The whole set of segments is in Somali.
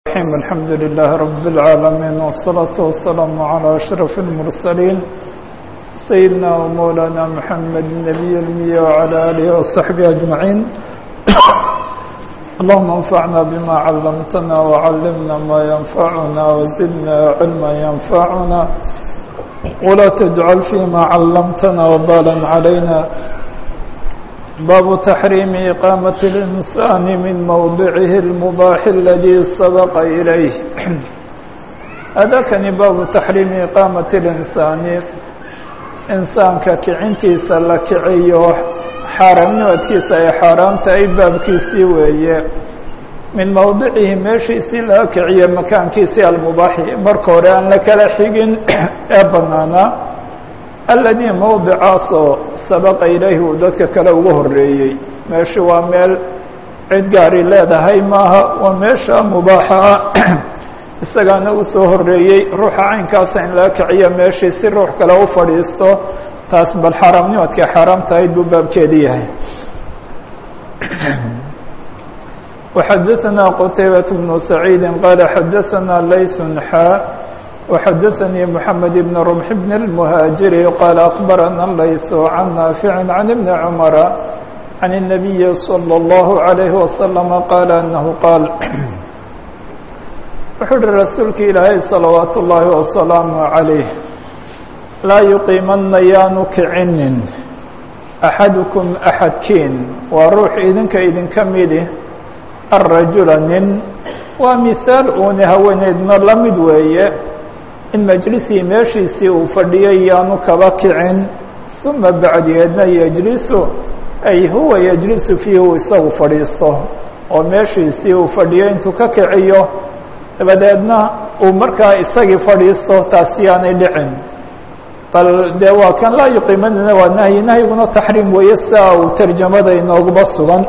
الرحيم الحمد لله رب العالمين والصلاة والسلام على أشرف المرسلين سيدنا ومولانا محمد النبي المية وعلى آله وصحبه أجمعين اللهم انفعنا بما علمتنا وعلمنا ما ينفعنا وزدنا علما ينفعنا ولا تجعل فيما علمتنا وبالا علينا باب تحريم إقامة الإنسان من موضعه المباح الذي سبق إليه هذا كان باب تحريم إقامة الإنسان إنسان ككعنتي سلكعيه xaaraamnimadkiisa ay xaaraam tahay baabkiisii weeye min mowdicihi meeshiisii laga kiciye makaankiisii almubaaxi marka hore aan la kala xigin ee banaanaa alladii mowdicaasoo sabaqa ilayhi uu dadka kale ugu horeeyey meeshu waa meel cid gaari leedahay maaha waa meesha mubaaxa ah isagaana u soo horeeyey ruuxa caynkaasa in laga kiciyo meeshii si ruux kale u fadhiisto taas bal xaaraamnimadka xaaraam tahayd buu baabkeedi yahay وxadaثna qتaybaة بن سacيidi qال xadaثna layث xا وxadaثnii محamed بن رمح بن المهاaجiري qال أخبرna layث عن ناaفع عن بن عمر عن النبي صلى الله عليه وسلم qال أنه qاaل wuxuu uhi rasuulka ilaahay صلaوaaت الlahi وسلام عليه laa yuqiimanna yaanu kicinin axadukum axadkiin waa ruux idinka idinka midi arajula nin waa mihaal uuni haweeneydna la mid weeye in majlisii meeshiisii uu fadhiyay yaanu kaba kicin uma bacdigeedna yejlisu ay huwa yejlisu fiihi uu isagu fadhiisto oo meeshiisii uu fadhiyo intuu ka kiciyo dabadeedna uu markaa isagii fadhiisto taasi yaanay dhicin bal dee waa kan laa yuqiimanina waa nahyi nahyiguna taxriim weeye sia uu tarjamada inooguba sugan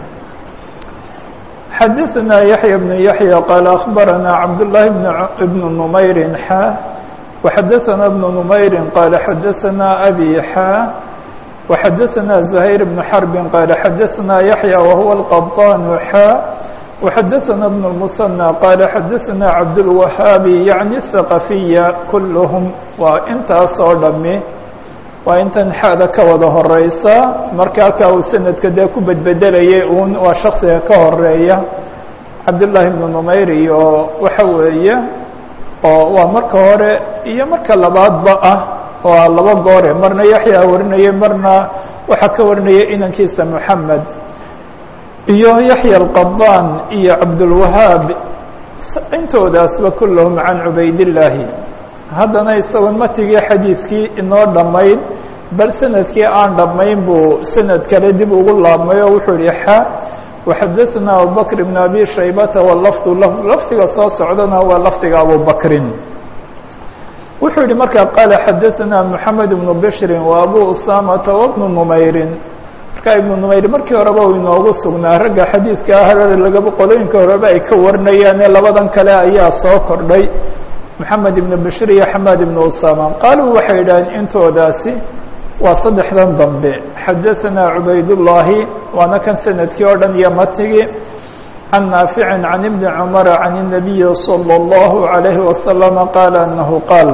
xadaثna yaحya بن yaحya qaal aخbarana cabdالlahi بn نmayri xa وxadaثna بn نmayri qaal xadaثna abi xa وxadaثna زhayr بن xرbi qaal xadaثna yaحya wahuwa الqaطan xa وxadaثna بن المثنى qال xadaثna cabdالوahaabi yaعni الثaqafiya kulhm waa intaas oo dhami waa intan xada ka wada horeysa marka halkaa uu sanadka dee ku bedbedelayay un waa shaksiga ka horeeya cabdالlahi بن نmayr iyo waxa weeye oo waa marka hore iyo marka labaadba ah waa laba goore marna yaحya warinayay marna waxaa ka warinaya inankiisa mحamed iyo yaحya الqaطan iyo cabdالwahaab intoodaasba kulhm can cubaydالlaahi haddana isagoon matigii xadiidkii inoo dhammayn bal sanadkii aan dhammayn buu sanad kale dib ugu laabmay oo wuxuu yihi xa وxadaثna abubakr بn abi shaybata wlafdu lah lafdiga soo socdana waa lafdiga abubakrin wuxuu yihi markaa qaala xadaثna mحamed بن bshri و abu usamata وبن نmayri marka ibnu numayr markii horeba uu inoogu sugnaa ragga xadiidka ah lagaba qolooyinka horeba ay ka warinayaan ee labadan kale ayaa soo kordhay moxamed ibnu bashir iyo xamaad ibnu usama qaaluu waxay yidhaheen intoodaasi waa saddexdan dambe xadaثana cubaydullaahi waana kan sanadkii oo dhan iyo matigi can naaficin can ibni cumara can الnabiyi salى اllahu عalayhi wasalama qaala anahu qaal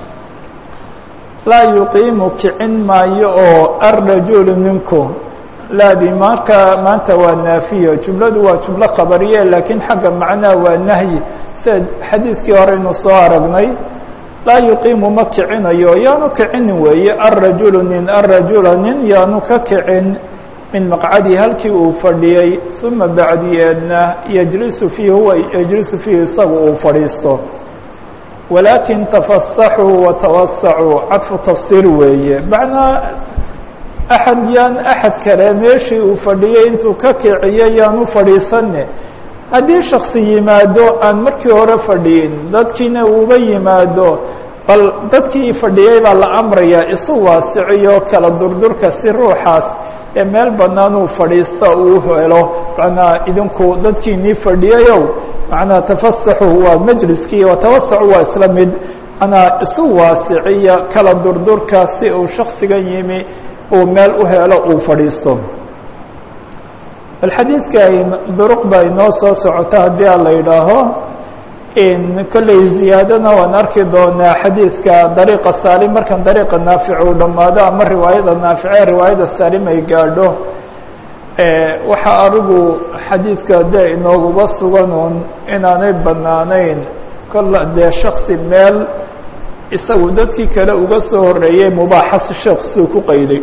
laa yuqiimu kicin maayo oo arrajulu ninku laadi marka maanta waa naafiyo jumladu waa jumlo khabariye laakiin xagga macnaha waa nahyi sida xadiidkii hore inu soo aragnay laa yuqiimu ma kicinayo yaanu kicinin weeye arrajulu nin arrajula nin yaanu ka kicin min maqcadihi halkii uu fadhiyey uma bacdiyeedna yejlisu fiihi huwa yejlisu fiihi isagu uu fadhiisto walaakin tafasaxuu watawasacuu cadfu tafsiir weeye macnaa axad yaan axad kale meeshii uu fadhiyey intuu ka kiciyo yaanu fadhiisane haddii shaksi yimaado aan markii hore fadhiyin dadkiina uuba yimaado bal dadkii fadhiyey baa la amrayaa isu waasiciyo kala durdurka si ruuxaas ee meel bannaan uu fadhiista uu helo macnaa idinku dadkiinii fadhiyayow macnaa tafasaxu waa majliskii watawasacu waa isla mid manaa isu waasiciya kala durdurka si uu shaksigan yimi uu meel u helo uu fadhiisto bal xadiidka ay duruq ba inoo soo socota haddii a la yidhaaho kolley ziyaadana waan arki doonaa xadiidka dariiqa saalim markan dariiqa naafic uu dhammaado ama riwaayada naafice riwaayada saalim ay gaadho waxaa adigu xadiidka dee inooguba sugan uun inaanay banaanayn kolla dee shaksi meel isagu dadkii kale uga soo horeeyey mubaaxasi shaksiu ku qayday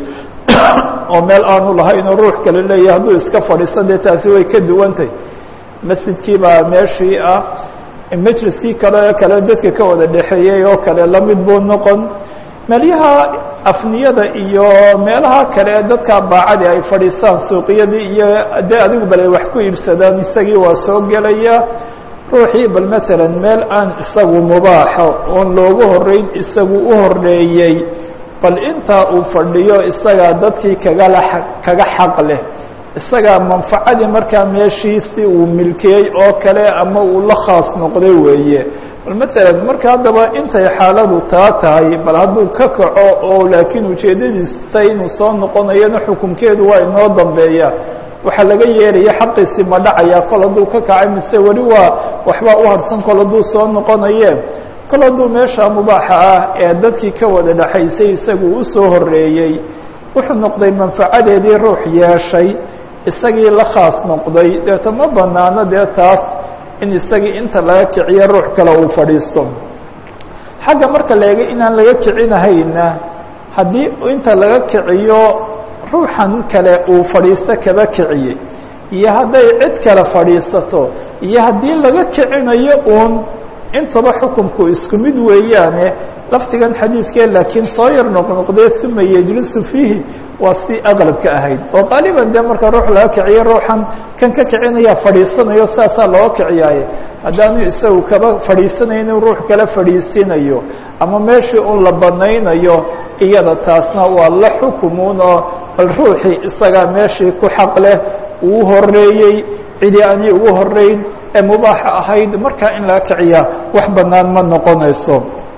oo meel aanu lahaynoo ruux kale leeyahy hadduu iska fadhiisto dee taasi way ka duwantay masjidkii baa meeshii ah majliskii kale kale dadka ka wada dhexeeyey oo kale lamid buu noqon meelyaha afniyada iyo meelaha kale dadka baacadi ay fadhiistaan suuqyadii iyo dee adigu bal ay wax ku iibsadaan isagii waa soo gelaya ruuxii bal matalan meel aan isagu mubaaxo oon loogu horeyn isagu u horeeyey bal intaa uu fadhiyo isagaa dadkii kagala kaga xaq leh isagaa manfacadii markaa meeshiisi uu milkiyey oo kale ama uu la khaas noqday weeye bal matalan marka haddaba intay xaaladu taa tahay bal hadduu ka kaco oo laakiin ujeeddadiisu tay inuu soo noqonayona xukunkeedu waa inoo dambeeya waxaa laga yeelaya xaqiisi ma dhacaya kol hadduu ka kacay mise weli waa waxbaa u harsan kol hadduu soo noqonaye kol hadduu meesha mubaaxa ah ee dadkii ka wada dhexaysay isagu u soo horeeyey wuxuu noqday manfacadeedii ruux yeeshay isagii la khaas noqday deeta ma banaano dee taas in isagii inta laga kiciyo ruux kale uu fadhiisto xagga marka la eega inaan laga kicinahayna haddii inta laga kiciyo ruuxan kale uu fadhiisto kaba kiciyey iyo hadday cid kale fadhiisato iyo haddii laga kicinayo uun intaba xukunku isku mid weeyaane lafdigan xadiidkee laakiin soo yar noqnoqdee uma yejlisu fiihi waa si aqlabka ahayd oo qaaliban dee marka ruux laga kiciyo ruuxan kan ka kicinaya fadhiisanayo saasaa looga kiciyaaye haddaanu isagu kaba fadhiisanaynin ruux kala fadhiisinayo ama meeshii un la banaynayo iyada taasna waa la xukumuun oo bal ruuxii isagaa meeshii ku xaq leh uu horeeyey cidii aanay ugu horeyn ee mubaaxa ahayd markaa in laga kiciyaa wax banaan ma noqonayso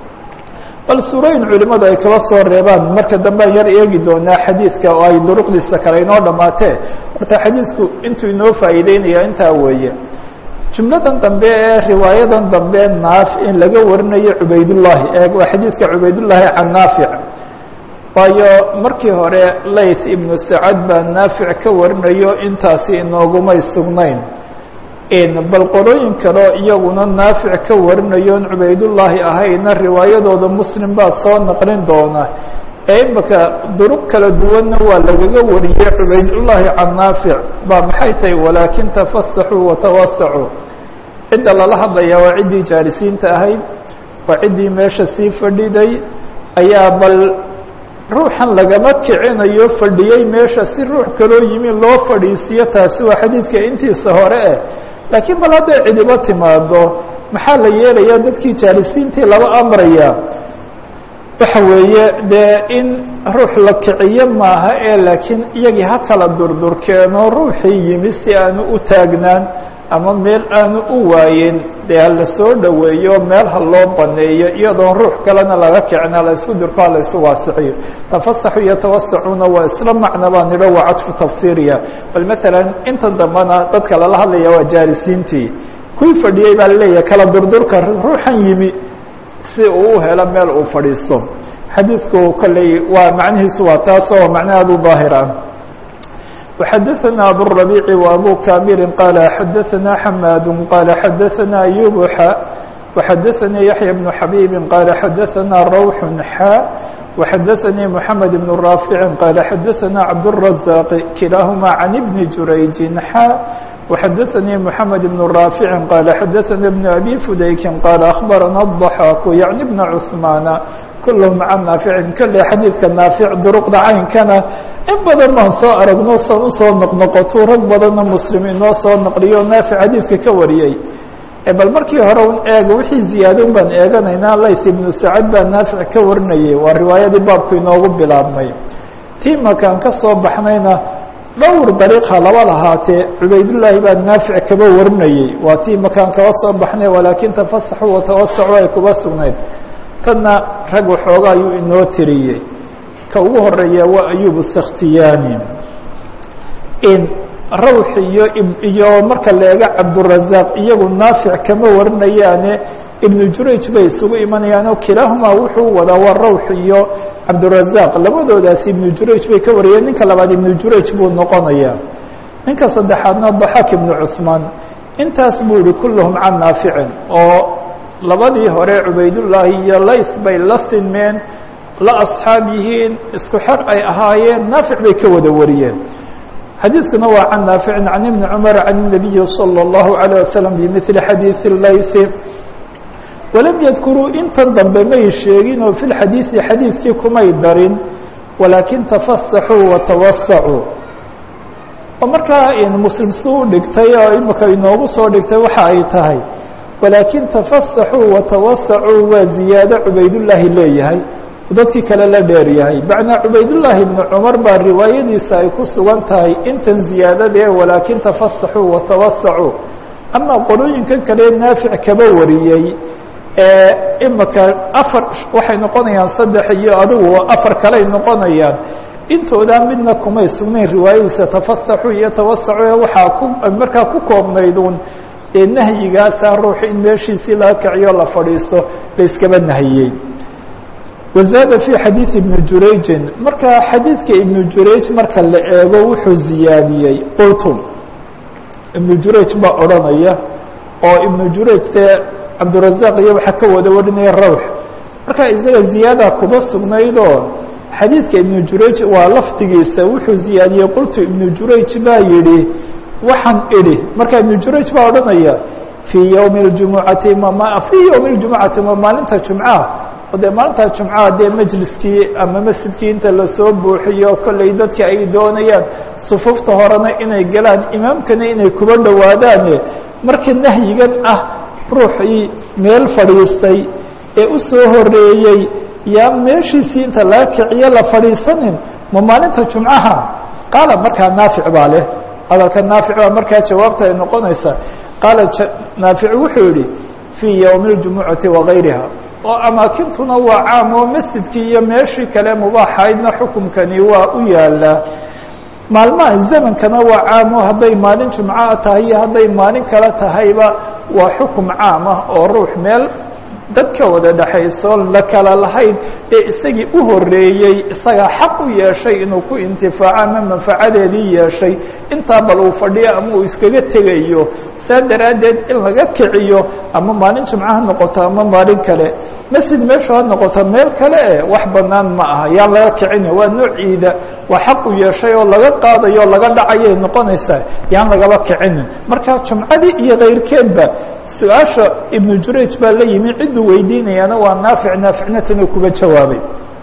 bal suurooyin culimadu ay kaba soo reebaan marka dambe an yar eegi doonaa xadiidka oo ay duruqdiisa kale inoo dhammaatee horta xadiidku intuu inoo faa'iideynaya intaa weeye jumladan dambe ee riwaayadan dambe naaf in laga warinayo cubaydullaahi ee waa xadiidka cubaydullaahi can naafic waayo markii hore layth ibnu sacad baa naafic ka warinayo intaasi inoogumay sugnayn bal qolooyin kaleo iyaguna naafic ka warinayoon cubaydullaahi ahayna riwaayadooda muslim baa soo naqlin doona ee imaka duruq kala duwanna waa lagaga wariyey cubaydullaahi can naafic baa maxay tahay walaakin tafasaxuu watawasacuu cidda lala hadlayaa waa ciddii jaalisiinta ahayd waa ciddii meesha sii fadhiday ayaa bal ruuxan lagama kicinayo fadhiyey meesha si ruux kaloo yimi loo fadhiisiyo taasi waa xadiidka intiisa hore eh laakiin bal hadday cidibo timaado maxaa la yeelaya dadkii jaalisiintii laba amraya waxa weeye dee in ruux la kiciyo maaha ee laakiin iyagii ha kala durdurkeeno ruuxii yimi si aanu u taagnaan ama meel aanu u waayen dee hala soo dhoweeyo meel ha loo baneeyo iyadoon ruux kalena laga kicin hala isku dirko hala isu waasiciyo tafasaxu iyo tawasacuna waa isla macna baa nidho waa cadfu tafsiiriya bal matalan inta dambena dadka lala hadlaya waa jaalisiintii kuwii fadhiyey baa laleeyahay kala durdurka ruuxan yimi si uu u helo meel uu fadhiisto xadiidku kolley waa macnihiisu waa taas oo macna aada u daahir ah وxadثna abالربيع وأbو كامل qال xadثna حmاd qال xadثna أيوب xا وxadثnي يحيى بن حبيب qال xadثna روح xا وxadثnي محمد بن رافع qال xadثna عبدالرزاق كiلاahma عن بن جurayج xا وxadثnي محمد بن رافع qال xadثna بن أbي فdayk qال أخبرna الضحاك يعني بن عثمان kulhm can naaficin kolley xadiidka naafic duruqda caynkana in badan baan soo aragno san usoo noqnoqoto rag badanna muslim inoo soo naqliyo naafic xadiidka ka wariyey bal markii hore un eega wixii ziyaadon baan eeganaynaa layth ibnu sacad baa naafic ka warinayay waa riwaayadii baabku inoogu bilaabmay tii makaan ka soo baxnayna dhowr dariiqa laba lahaatee cubaydullaahi baa naafic kaba warinayey waa tii makaan kaba soo baxnay walaakin tafasaxuu watawasacu ay kuba sugnayd tanna rag waxooga ayuu inoo tiriyey ka ugu horeeya waa ayub sakhtiyaani rawx iyo iyo marka leega cabdurazaq iyagu naafic kama warinayaane ibnu jurayj bay isugu imanayaan oo kilaahumaa wuxuu wadaa waa rawx iyo cabdurazaq labadoodaasi ibnu jurayj bay ka wariyeen ninka labaad ibnu jurayj buu noqonayaa ninka saddexaadna daxaak ibnu cusmaan intaas buu yihi kulluhum can naaficin oo labadii hore cubaydullaahi iyo lays bay la sinmeen la asxaab yihiin isku xer ay ahaayeen naafic bay ka wada wariyeen xadiidkuna waa can naaficin can ibni cumar can الnabiyi salى اllahu عalيه wasalam bimili xadiiثi laysi walam yadkuruu intan dambe may sheegin oo fi lxadiiثi xadiidkii kumay darin walaakin tafasaxuu watawasacuu oo markaa muslim si u dhigtay oo imika inoogu soo dhigtay waxa ay tahay walaakin tafasaxuu watawasacuu waa ziyaado cubaydullaahi leeyahay dadkii kale la dheer yahay macnaa cubaydullaahi ibnu cumar baa riwaayadiisa ay ku sugan tahay intan ziyaadadee walaakin tafasaxuu watawasacuu ama qolooyinkan kale naafic kaba wariyey ee imika afar waxay noqonayaan saddex iyo adigu afar kaley noqonayaan intoodaa midna kumay sugnayn riwaayadiisa tafasaxu iyo tawasacu ee waxaa ku markaa ku koobnayduun ee nahyigaasa ruux in meeshiisii laga kiciyo la fadhiisto la iskaba nahiyey wazaada fi xadiidi ibni jurayjin marka xadiidka ibnu jurayj marka la eego wuxuu ziyaadiyey qultum ibnu jurayj baa odhanaya oo ibnu jurayj dee cabdurazaq iyo waxaa ka wada warinaya rawx marka isaga ziyaada kuba sugnaydoo xadiidka ibnu jurayj waa lafdigiisa wuxuu ziyaadiyey qultu ibnu jurayj baa yidhi waxaan idhi marka ibnu jurayj baa odhanaya fii ywmi اjumucati fii ywmi اljumucati ma maalinta jumcaha o dee maalinta jumcaha dee majliskii ama masjidkii inta lasoo buuxiyo kolley dadka ay doonayaan sufufta horena inay galaan imaamkana inay kuba dhowaadaane marka nahyigan ah ruuxii meel fadhiistay ee u soo horeeyey yaa meeshiisii inta laga kiciyo la fadhiisanin ma maalinta jumcaha qaala markaa naafic baa leh hadalka naafic baa markaa jawaabta ay noqonaysaa qaala naafic wuxuu yihi fii ywmi اljumucati wagayriha oo amaakintuna waa caam oo masjidkii iyo meeshii kale mubaaxaydna xukumkani waa u yaalaa maalmaha zamankana waa caam oo hadday maalin jumca tahay iyo hadday maalin kale tahayba waa xukum caam ah oo ruux meel dadka wada dhexayso la kala lahayn ee isagii u horeeyey isagaa xaq u yeeshay inuu ku intifaaco ama manfacadeedii yeeshay intaa bal uu fadhiyo ama uu iskaga tegayo saa daraaddeed in laga kiciyo ama maalin jimco ha noqoto ama maalin kale masjid meeshu ha noqoto meel kale e wax banaan ma aha yaan laga kicina waa noociida waa xaq u yeeshay oo laga qaadayo o laga dhacayay noqonaysaa yaan lagaba kicinin marka jumcadii iyo kayrkeedba su-aasha ibnu jurayj baa la yimi cidduu weydiinayaana waa naafic naaficnatana kuba jawaabay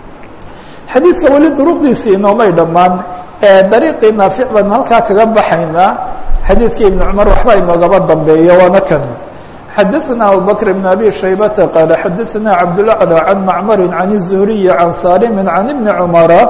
xadiidka weli duruqdiisii inoomay dhammaan dariiqii naafic baan halkaa kaga baxaynaa xadiidkii ibn cumar waxba inoogaba dambeeyo waana kan xadaثna abubakr بn abi shaybata qaala xadaثna cabdالأعlى can macmari can الzuhriyi can salimi can ibni cumara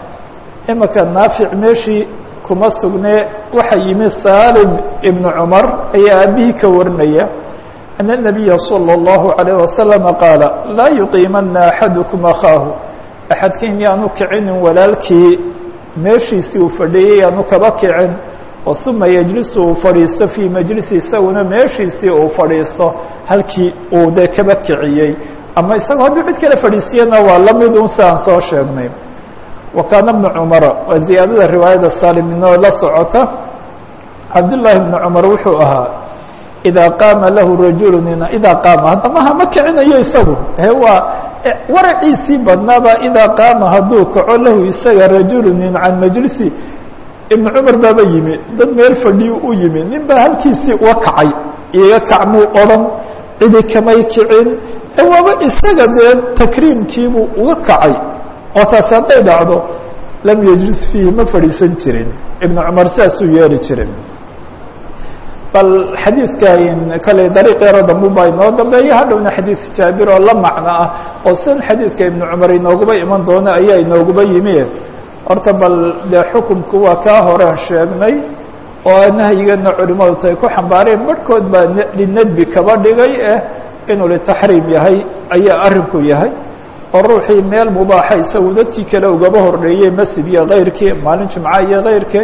imika naafic meeshii kuma sugne waxa yimi salim ibn cumar ayaa aabihii ka warinaya أن النabiya slى الlaهu عalيه waslم qaala laa yuqiimana axadكm akhaahu axadkiin yaanu kicinin walaalkii meeshiisii uu fadhiyey yaanu kaba kicin oo uma yejlisu uu fadhiisto fii majlisi isaguna meeshiisii uu fadhiisto halkii uu dee kaba kiciyey ama isagoo hadduu cid kale fadhiisiyana waa la mid un si aan soo sheegnay wa kaana bnu cumara waa ziyaadada riwaayada salim inoo la socota cabdullaahi bnu cumar wuxuu ahaa idaa qaama lahu rajulu idaa qaama haddama hama kicinayo isagu he waa waraciisii badnaaba idaa qaama hadduu kaco lahu isaga rajulu nin can majlisi ibnu cumar baaba yimi dad meel fadhiyu u yimi nin baa halkiisii uga kacay iga kacmuu odhan cidi kamay kicin waaba isaga dee takriimkiibuu uga kacay oo taasi hadday dhacdo lam yejlis fiihi ma fadhiisan jirin ibnu cumar saasuu yeeli jirin bal xadiidka kale dariiqeero dambu baa inoo dambeeya hadhowna xadiid jaabir oo la macno ah oo sidan xadiidka ibnu cumar inooguba iman doono ayaa inooguba yimi horta bal dee xukumku waa kaa horean sheegnay oo nahyigana culimadu tay ku xambaareen barhkood baa linadbi kaba dhigay eh inuu litaxriim yahay ayaa arrinku yahay oo ruuxii meel mubaaxa isagu dadkii kale ugaba horreeyey masjid iyo kayrkii maalin jimca iyo kayrkeed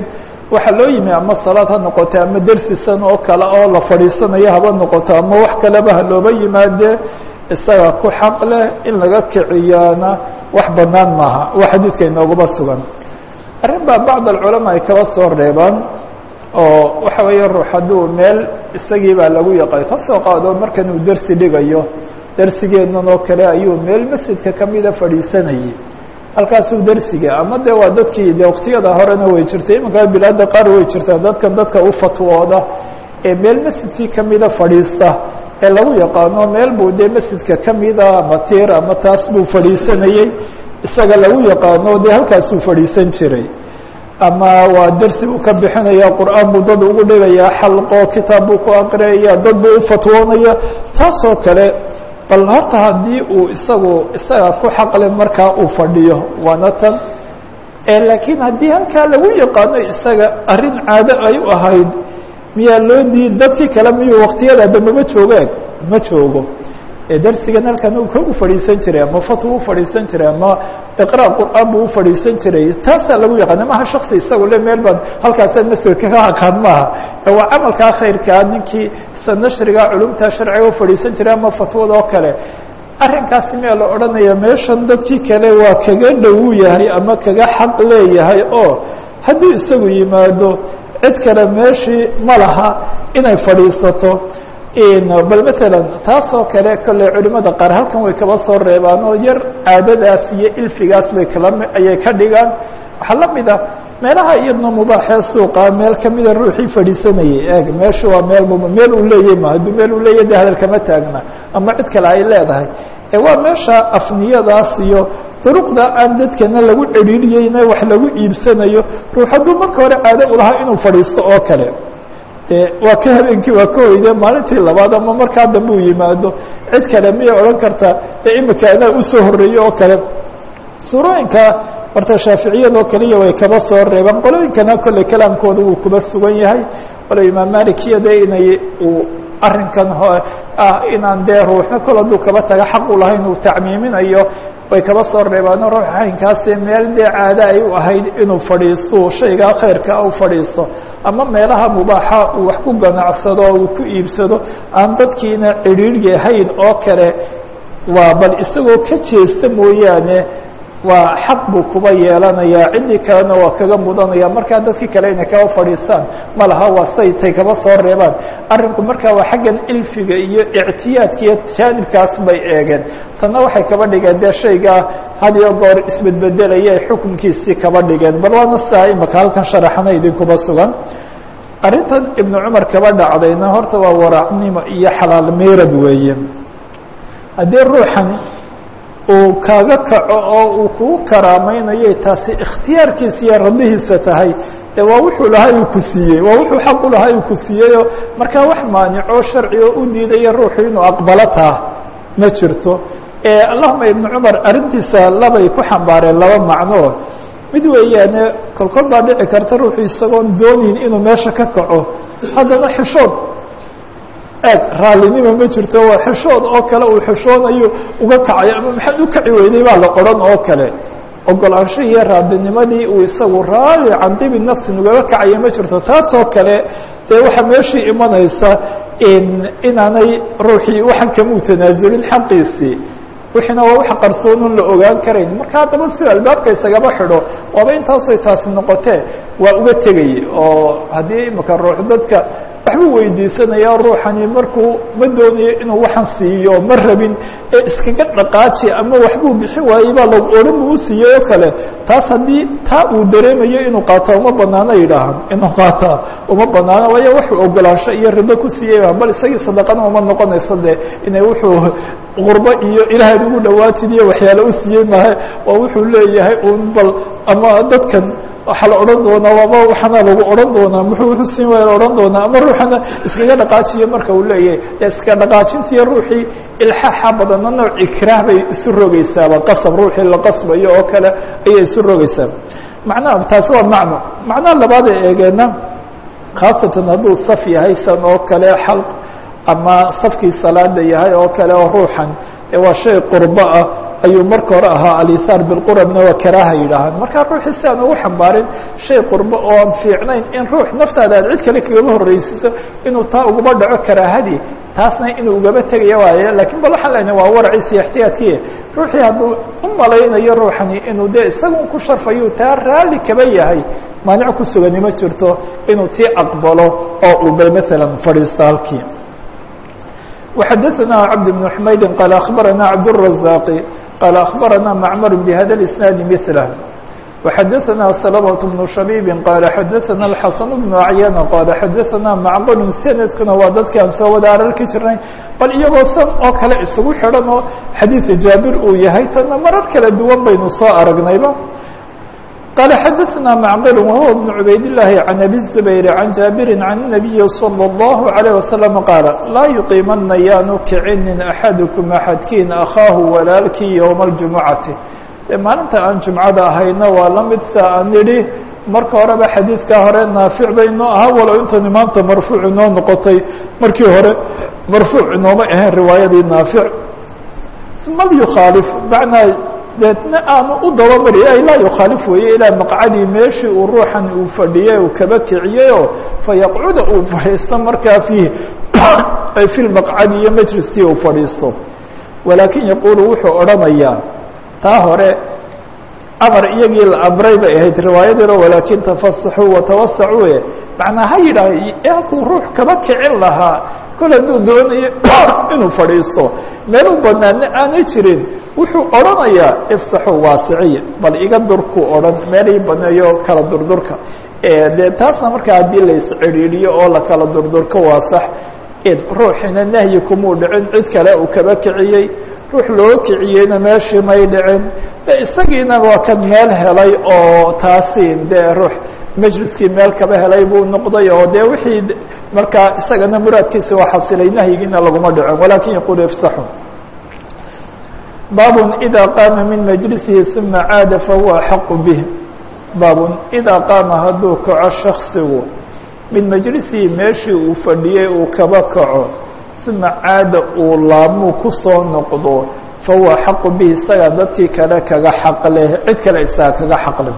waxaa loo yimi ama salaad ha noqoto ama dersisan oo kale oo la fadhiisanayo haba noqoto ama wax kaleba ha looba yimaadee isaga ku xaq leh in laga kiciyaana wax banaan maaha waa xadiidka inooguma sugan arrin baa bacd alculamaa ay kaba soo reebaan oo waxa weeye ruux hadduu meel isagii baa lagu yaqaan ka soo qaado markan uu dersi dhigayo dersigeennan oo kale ayuu meel masjidka kamida fadhiisanayay halkaasuu dersiga ama de waa dadkii de waktiyada horena way jirtay imankaa bilaada qaar way jirtaa dadkan dadka u fatwooda ee meel masjidkii kamida fadhiista ee lagu yaqaano meel buu dee masjidka kamida ama tiir ama taas buu fadhiisanayey isaga lagu yaqaano dee halkaasuu fadhiisan jiray ama waa dersi buu ka bixinaya qur'aan buu dad ugu dhigaya xalqo kitaab buu ku aqriyaya dad buu u fatwoonaya taasoo kale bal horta haddii uu isagu isaga ku xaqle markaa uu fadhiyo waana tan laakiin haddii halkaa lagu yaqaano isaga arrin caado ay u ahayd miyaa loo diid dadkii kale miyuu waktiyada dambe ma joogaan ma joogo darsigan halkan uu kagu fadhiisan jiray ama fatwa u fadhiisan jiray ama iqra qur'aan buu ufadhiisan jiray taasaa lagu yaqaana maha shaksi isagu le meel baan halkaasaan masjidka ka aqaan maaha waa camalkaa khayrkaa ninkii sa nashriga culumta sharciga ufadhiisan jiray ama fatwada oo kale arrinkaasi miyaa la odhanaya meeshan dadkii kale waa kaga dhowu yahay ama kaga xaq leeyahay oo haddii isagu yimaado cid kale meeshii ma laha inay fadhiisato bal matalan taasoo kale kolley culimada qaar halkan way kaba soo reebaan oo yar caadadaas iyo ilfigaas bay kala ayay ka dhigaan waxaa la mid ah meelaha iyadna mubaaxee suuqa meel kamida ruuxii fadhiisanayay eeg meeshu waa meel m meel uu leeyahy ma hadduu meel uu leeyahy de hadal kama taagna ama cid kale ay leedahay waa meesha afniyadaas iyo duruqda aan dadkana lagu cedhiiriyeyna wax lagu iibsanayo ruux hadduu marka hore caado ulahaa inuu fadhiisto oo kale de waa ka habeenkii waa ka hoyde maalintii labaad ama markaa dambe uu yimaado cid kale miyay odhan kartaa de imika anaa usoo horeeye oo kale suurooyinka horta shaaficiyadoo keliya way kaba soo reebaan qolooyinkana kolley kalaamkooda wuu kuba sugan yahay walo imaam malikiya de inay uu arrinkan ah inaan dee ruuxna kol hadduu kaba taga xaq u lahayn uu tacmiiminayo way kaba soo reebaano ruux haynkaasi meel dee caado ay u ahayd inuu fadhiisto shaygaa khayrka u fadhiisto ama meelaha mubaaxa uu wax ku ganacsado uu ku iibsado aan dadkiina cidhiiryi hayn oo kale waa bal isagoo ka jeesta mooyaane waa xaq buu kuba yeelanayaa ciddii kalena waa kaga mudanaya markaa dadkii kale inay kaba fadhiistaan ma laha waa say tay kaba soo reebaan arrinku markaa waa xaggan ilfiga iyo ictiyaadka iyo jaanibkaas bay eegeen tanna waxay kaba dhigeen dee shaygaa had iyo goor isbedbedelaya ay xukunkiisii kaba dhigeen bal waana sidaa imaka halkan sharaxana idinkuba sugan arrintan ibnu cumar kaba dhacdayna horta waa waracnimo iyo xalaal meyrad weeye haddii ruuxan uu kaaga kaco oo uu kugu karaameynayay taasi ikhtiyaarkiisa iyo radihiisa tahay de waa wuxuu lahaa uu ku siiyey waa wuxuu xaq u lahaa uu ku siiyeyoo markaa wax maanico sharci oo u diidaya ruuxu inuu aqbalo taa ma jirto allahuma ibnu cumar arrintiisa labay ku xambaareen laba macnoo mid weeyaane kolkol baa dhici karta ruuxu isagoon doonin inuu meesha ka kaco haddana xishood eeg raallinima ma jirto waa xishood oo kale uu xishoonayo uga kacayo ama maxaad u kaci weyday baa la odhan oo kale ogolaansho iyo raadinimadii uu isagu raali can dibi nafsin ugaga kacayo ma jirto taasoo kale dee waxaa meeshii imanaysa inaanay ruuxii waxan kamuu tanaasulin xaqiisii wixiina waa wax qarsoonon la ogaan karayn marka haddaba si albaabka isagaba xidho waaba intaasoy taasi noqotee waa uga tegay oo haddii imika ruux dadka waxbuu weydiisanaya ruuxani markuu ma doonayo inuu waxan siiyo ma rabin ee iskaga dhaqaaji ama waxbuu bixin waayey baa lag odhan buu usiiyey oo kale taas haddii taa uu dareemayo inuu qaato uma banaano yidhaahan inuu qaata uma banaano waayo wuxuu ogolaansho iyo rido ku siiyeyba bal isagii sadaqana uma noqonayso de inay wuxuu qurbo iyo ilaahayd ugu dhawaatid iyo waxyaale u siiyey maha waa wuxuu leeyahay un bal ama dadkan waxaa la odhan doonaa waaba waxaana lagu odhan doonaa muxuu wuxuu siin waaya la odhan doonaa ama ruuxana iskaga dhaqaajiyo marka uu leeyahay iska dhaqaajintiiyo ruuxii ilxaaxa badanna nooc ikraah bay isu rogeysaaba qasab ruuxii la qasbayo oo kale ayay isu rogeysaa macnaha taasi waa macno macnaha labaad ee eegeena khaasatan hadduu saf yahay san oo kale xalq ama safkii salaada yahay oo kale oo ruuxan ee waa shay qurbo ah ayuu marka hore ahaa alihaar bilqurabna waa karaaha yidhaahaan markaa ruuxii si aan ugu xambaarin shay qurbo oo aan fiicnayn in ruux naftaada aad cid kale kagaba horreysiiso inuu taa ugaba dhaco karaahadii taasna inuu ugaba tegaya waaye lakiin bal waxaan leenahay waa waraciisi ixtiyaadkiie ruuxii hadduu u malaynayo ruuxani inuu dee isagun ku sharfayu taa raalli kaba yahay maanic ku sugani ma jirto inuu tii aqbalo oo uu bay maalan fadhiisto halkii وxadثna cبد بن حmaydi qال أخbarana cبدالرزاq qال أخbarana معmر بhda الإسناaد مثله وxadثna سلمة بن شhبيب qال xadثna الحaسن بن عyان qال xadثna معqل سندkuna waa dadki aan soo wada ararki jirnay bal iyagoo san oo kale isugu xidhan oo xadيiثa jaaبir uu yahay tana marar kala duwan baynu soo aragnayba قال xdثna معqل وهو بن عbayd اللhi عن أbي الزبير عن jاaبر عن النبي صلى الله عليه وسلم qاaل laa يuقimana yaanu kicinin أxadكم أxadkiin أkhaahu walaalkii yومa الجuمعaةi de maalinta aan جuمcada ahayna waa la mid sa aan nidhi marka horeba xadiidka hore naafic baynoo ahaa walow intani maanta marfuuc inoo noqotay markii hore marfuuc inooma ahayn riwaayadii naafic mal يkhaalف manaa deetna aanu u dabamari ay laa yukhaalif weeye ilaa maqcadii meeshii uu ruuxan uu fadhiyey uu kaba kiciyeyoo fayaqcuda uu fadhiisto markaa fiih ay fi lmaqcadi iyo majliskii uu fadhiisto walaakin yaquulu wuxuu odhanayaa taa hore amar iyagii la amray bay ahayd riwaayadiino walaakin tafasaxuu watawasacuu e macnaa ha yidhaah halkuu ruux kaba kicin lahaa kol hadduu doonayo inuu fadhiisto meel u banaana aanay jirin wuxuu odhanayaa ifsaxuu waasiciya bal iga durkuu odhan meel ii baneeyo kala durdurka dee taasna markaa haddii la iscidhiidhiyo oo la kala durdurko waa sax ruuxina nahyi kumuu dhicin cid kale uu kaba kiciyey ruux loo kiciyeyna meeshii may dhicin de isagiina waa kan meel helay oo taasi dee ruux majliskii meel kaba helay buu noqday oo dee wixii markaa isagana muraadkiisa waa xasilay nahyigiina laguma dhicin walaakin yaquulu ifsaxu baab إdا qاama min majlisihi ثuma caada fahuwa axaqu bih baab إidaa qaama hadduu kaco shaksigu min majlisihi meeshii uu fadhiyey uu kaba kaco ثuma caada uu laabmuu ku soo noqdo fahuwa axaqu bih isaga dadkii kale kaga xaq leh cid kale isaga kaga xaq leh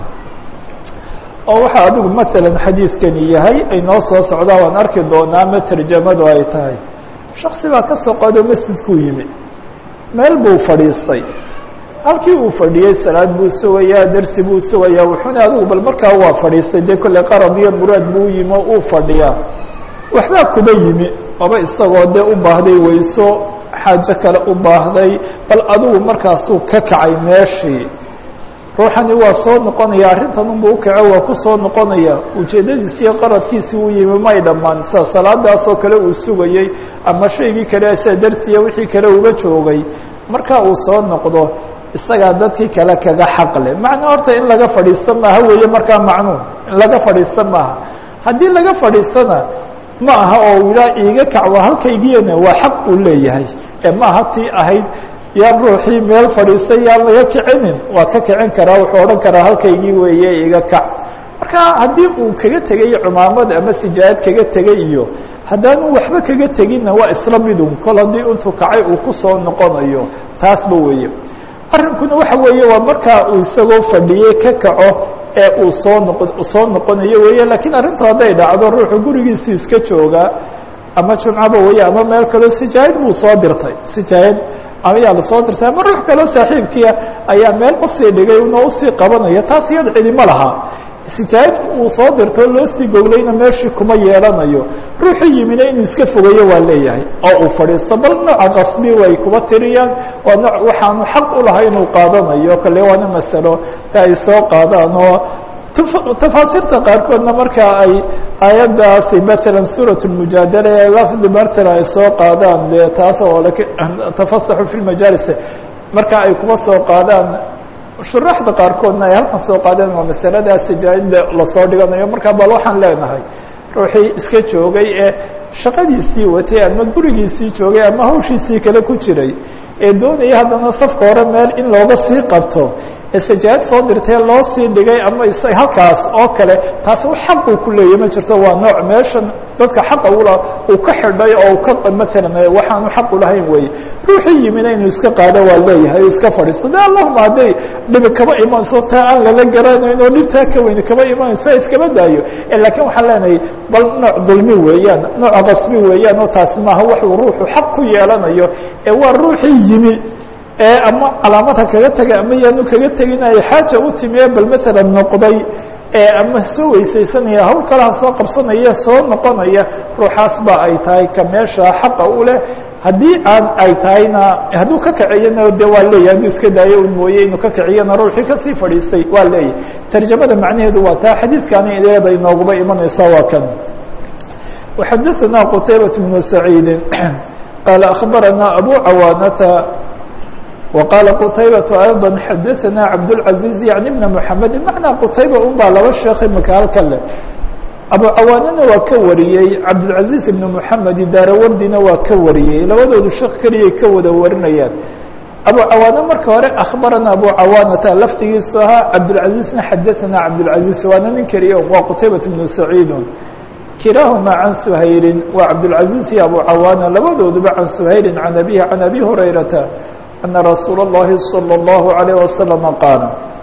oo waxaa adigu maala xadiidkani yahay ay noo soo socdaa waan arki doonaa ma terjamadu ay tahay shaksi baa ka soo qado masjidkuu yimi meel buu fadhiistay halkii uu fadhiyey salaad buu sugayaa dersi buu sugayaa wuxuuna adigu bal markaa waa fadhiistay dee kolley qarad iyo muraad buu yimi oo uu fadhiyaa waxbaa kuba yimi aba isagoo dee u baahday weyso xaajo kale u baahday bal adigu markaasuu ka kacay meeshii ruuxani waa soo noqonaya arrintan unba ukaco waa ku soo noqonaya ujeeddadiisi iyo qaradkiisii uu yimi may dhammaan sida salaadaasoo kale uu sugayey ama shaygii kale sida dersiya wixii kale uga joogay marka uu soo noqdo isagaa dadkii kale kaga xaqle macna horta in laga fadhiisto maaha weeye markaa macnuun in laga fadhiisto maaha haddii laga fadhiistona ma aha oo ilaa iiga kac waa halkaygiyana waa xaq uu leeyahay ee maaha tii ahayd yaan ruuxii meel fadhiistay yaan laga kicinin waa ka kicin karaa wuxuu odhan karaa halkaygii weeye iga kac marka haddii uu kaga tegay cumaamad ama sijaayad kaga tegay iyo haddaanu waxba kaga teginna waa isla midun kol haddii intuu kacay uu ku soo noqonayo taasba weeye arrinkuna waxa weeye waa markaa uu isagoo fadhiyey ka kaco ee uu soo noqo soo noqonayo weeye lakiin arrintu hadday dhacdo ruuxu gurigiisii iska joogaa ama jumcaba weeye ama meel kaleo sijaayad buu soo dirtay sijaayad ayaa lasoo dirtay ama ruux kaloo saaxiibkiia ayaa meel usii dhigay una usii qabanaya taas iyada cidima laha sijaayad uu soo dirto loo sii gowlayna meeshii kuma yeelanayo ruuxu yimina inuu iska fogeeyo waa leeyahay oo uu fadhiisto bal nooca qasbi way kuba tiriyaan waa nooc waxaanu xaq u lahay inuu qaadanayo kale waana masalo ta ay soo qaadaan oo tafaasiirta qaarkoodna marka ay aayaddaasi maala suuraة mujaadala ee lafdi martala ay soo qaadaan de taas oo tafasaxu fi majaalis marka ay kuma soo qaadaan shuraxda qaarkoodna ay halkan soo qaadeen waa masalada sijaayada lasoo dhiganayo marka bal waxaan leenahay ruuxii iska joogay ee shaqadiisii watay ama gurigiisii joogay ama hawshiisii kale ku jiray ee doonaya haddana safka hore meel in looga sii qabto ee sajaayad soo dirtee loo sii dhigay ama is halkaas oo kale taas wax xaquu ku leeyahy ma jirto waa nooc meeshan dadka xaqa ula uu ka xidhay oo ka maalan waxaanu xaq ulahayn weye ruuxii yimina inuu iska qaado waa leeyahay o iska fadhiisto de allahuma hadday dhibi kaba imanayso taa aan lala garanayn oo dhibtaa ka weyni kaba imanayso iskaba daayo lakiin waxaan leenahay bal nooc dulmi weeyaan nooc qasbi weeyaan oo taasi maaha waxuu ruuxu xaq ku yeelanayo ee waa ruuxii yimi ee ama calaamada kaga tegay ama yaanu kaga teginayo xaaja u timiye bal maalan noqday ee ama soo weysaysanaya hawl kalaha soo qabsanaya soo noqonaya ruuxaas ba ay tahay ka meesha xaqa u leh haddii aan ay tahayna hadduu ka kaciyana de waa leeyahy hadduu iska daayo un mooye inuu ka kaciyana ruuxii kasii fadhiistay waa leeyahy tarjamada macnaheedu waa taa xadiidkani ideeda inooguba imanaysa waa kan وxadaثna qtaybaة بن سacيidi qaala أخbarana abu cawaanata وqاaل qتayبة أيضا xadثna cabdالعaزيز يعني بن محaمد معنaa qتayba un baa laba sheekh imika halka leh abu cawaanana waa ka wariyey cabdالعaزيز بن محamed daarawardina waa ka wariyey labadoodu sheekh keliyay ka wada warinayaan abu cawaane marka hore أخbarana abu cawaanata laftigiisu ahaa cabdالعaزيزna xadaثna cabdالعaزيز waana nin keliya waa qتaybaة بن سacيid kilaahuma can سhayli waa cabdالعaزيز iyo abu cawaana labadooduba can سhayli can abihi can abi هurayrata أن رsuuل اللhi صلى الله عليه وسلم qاaل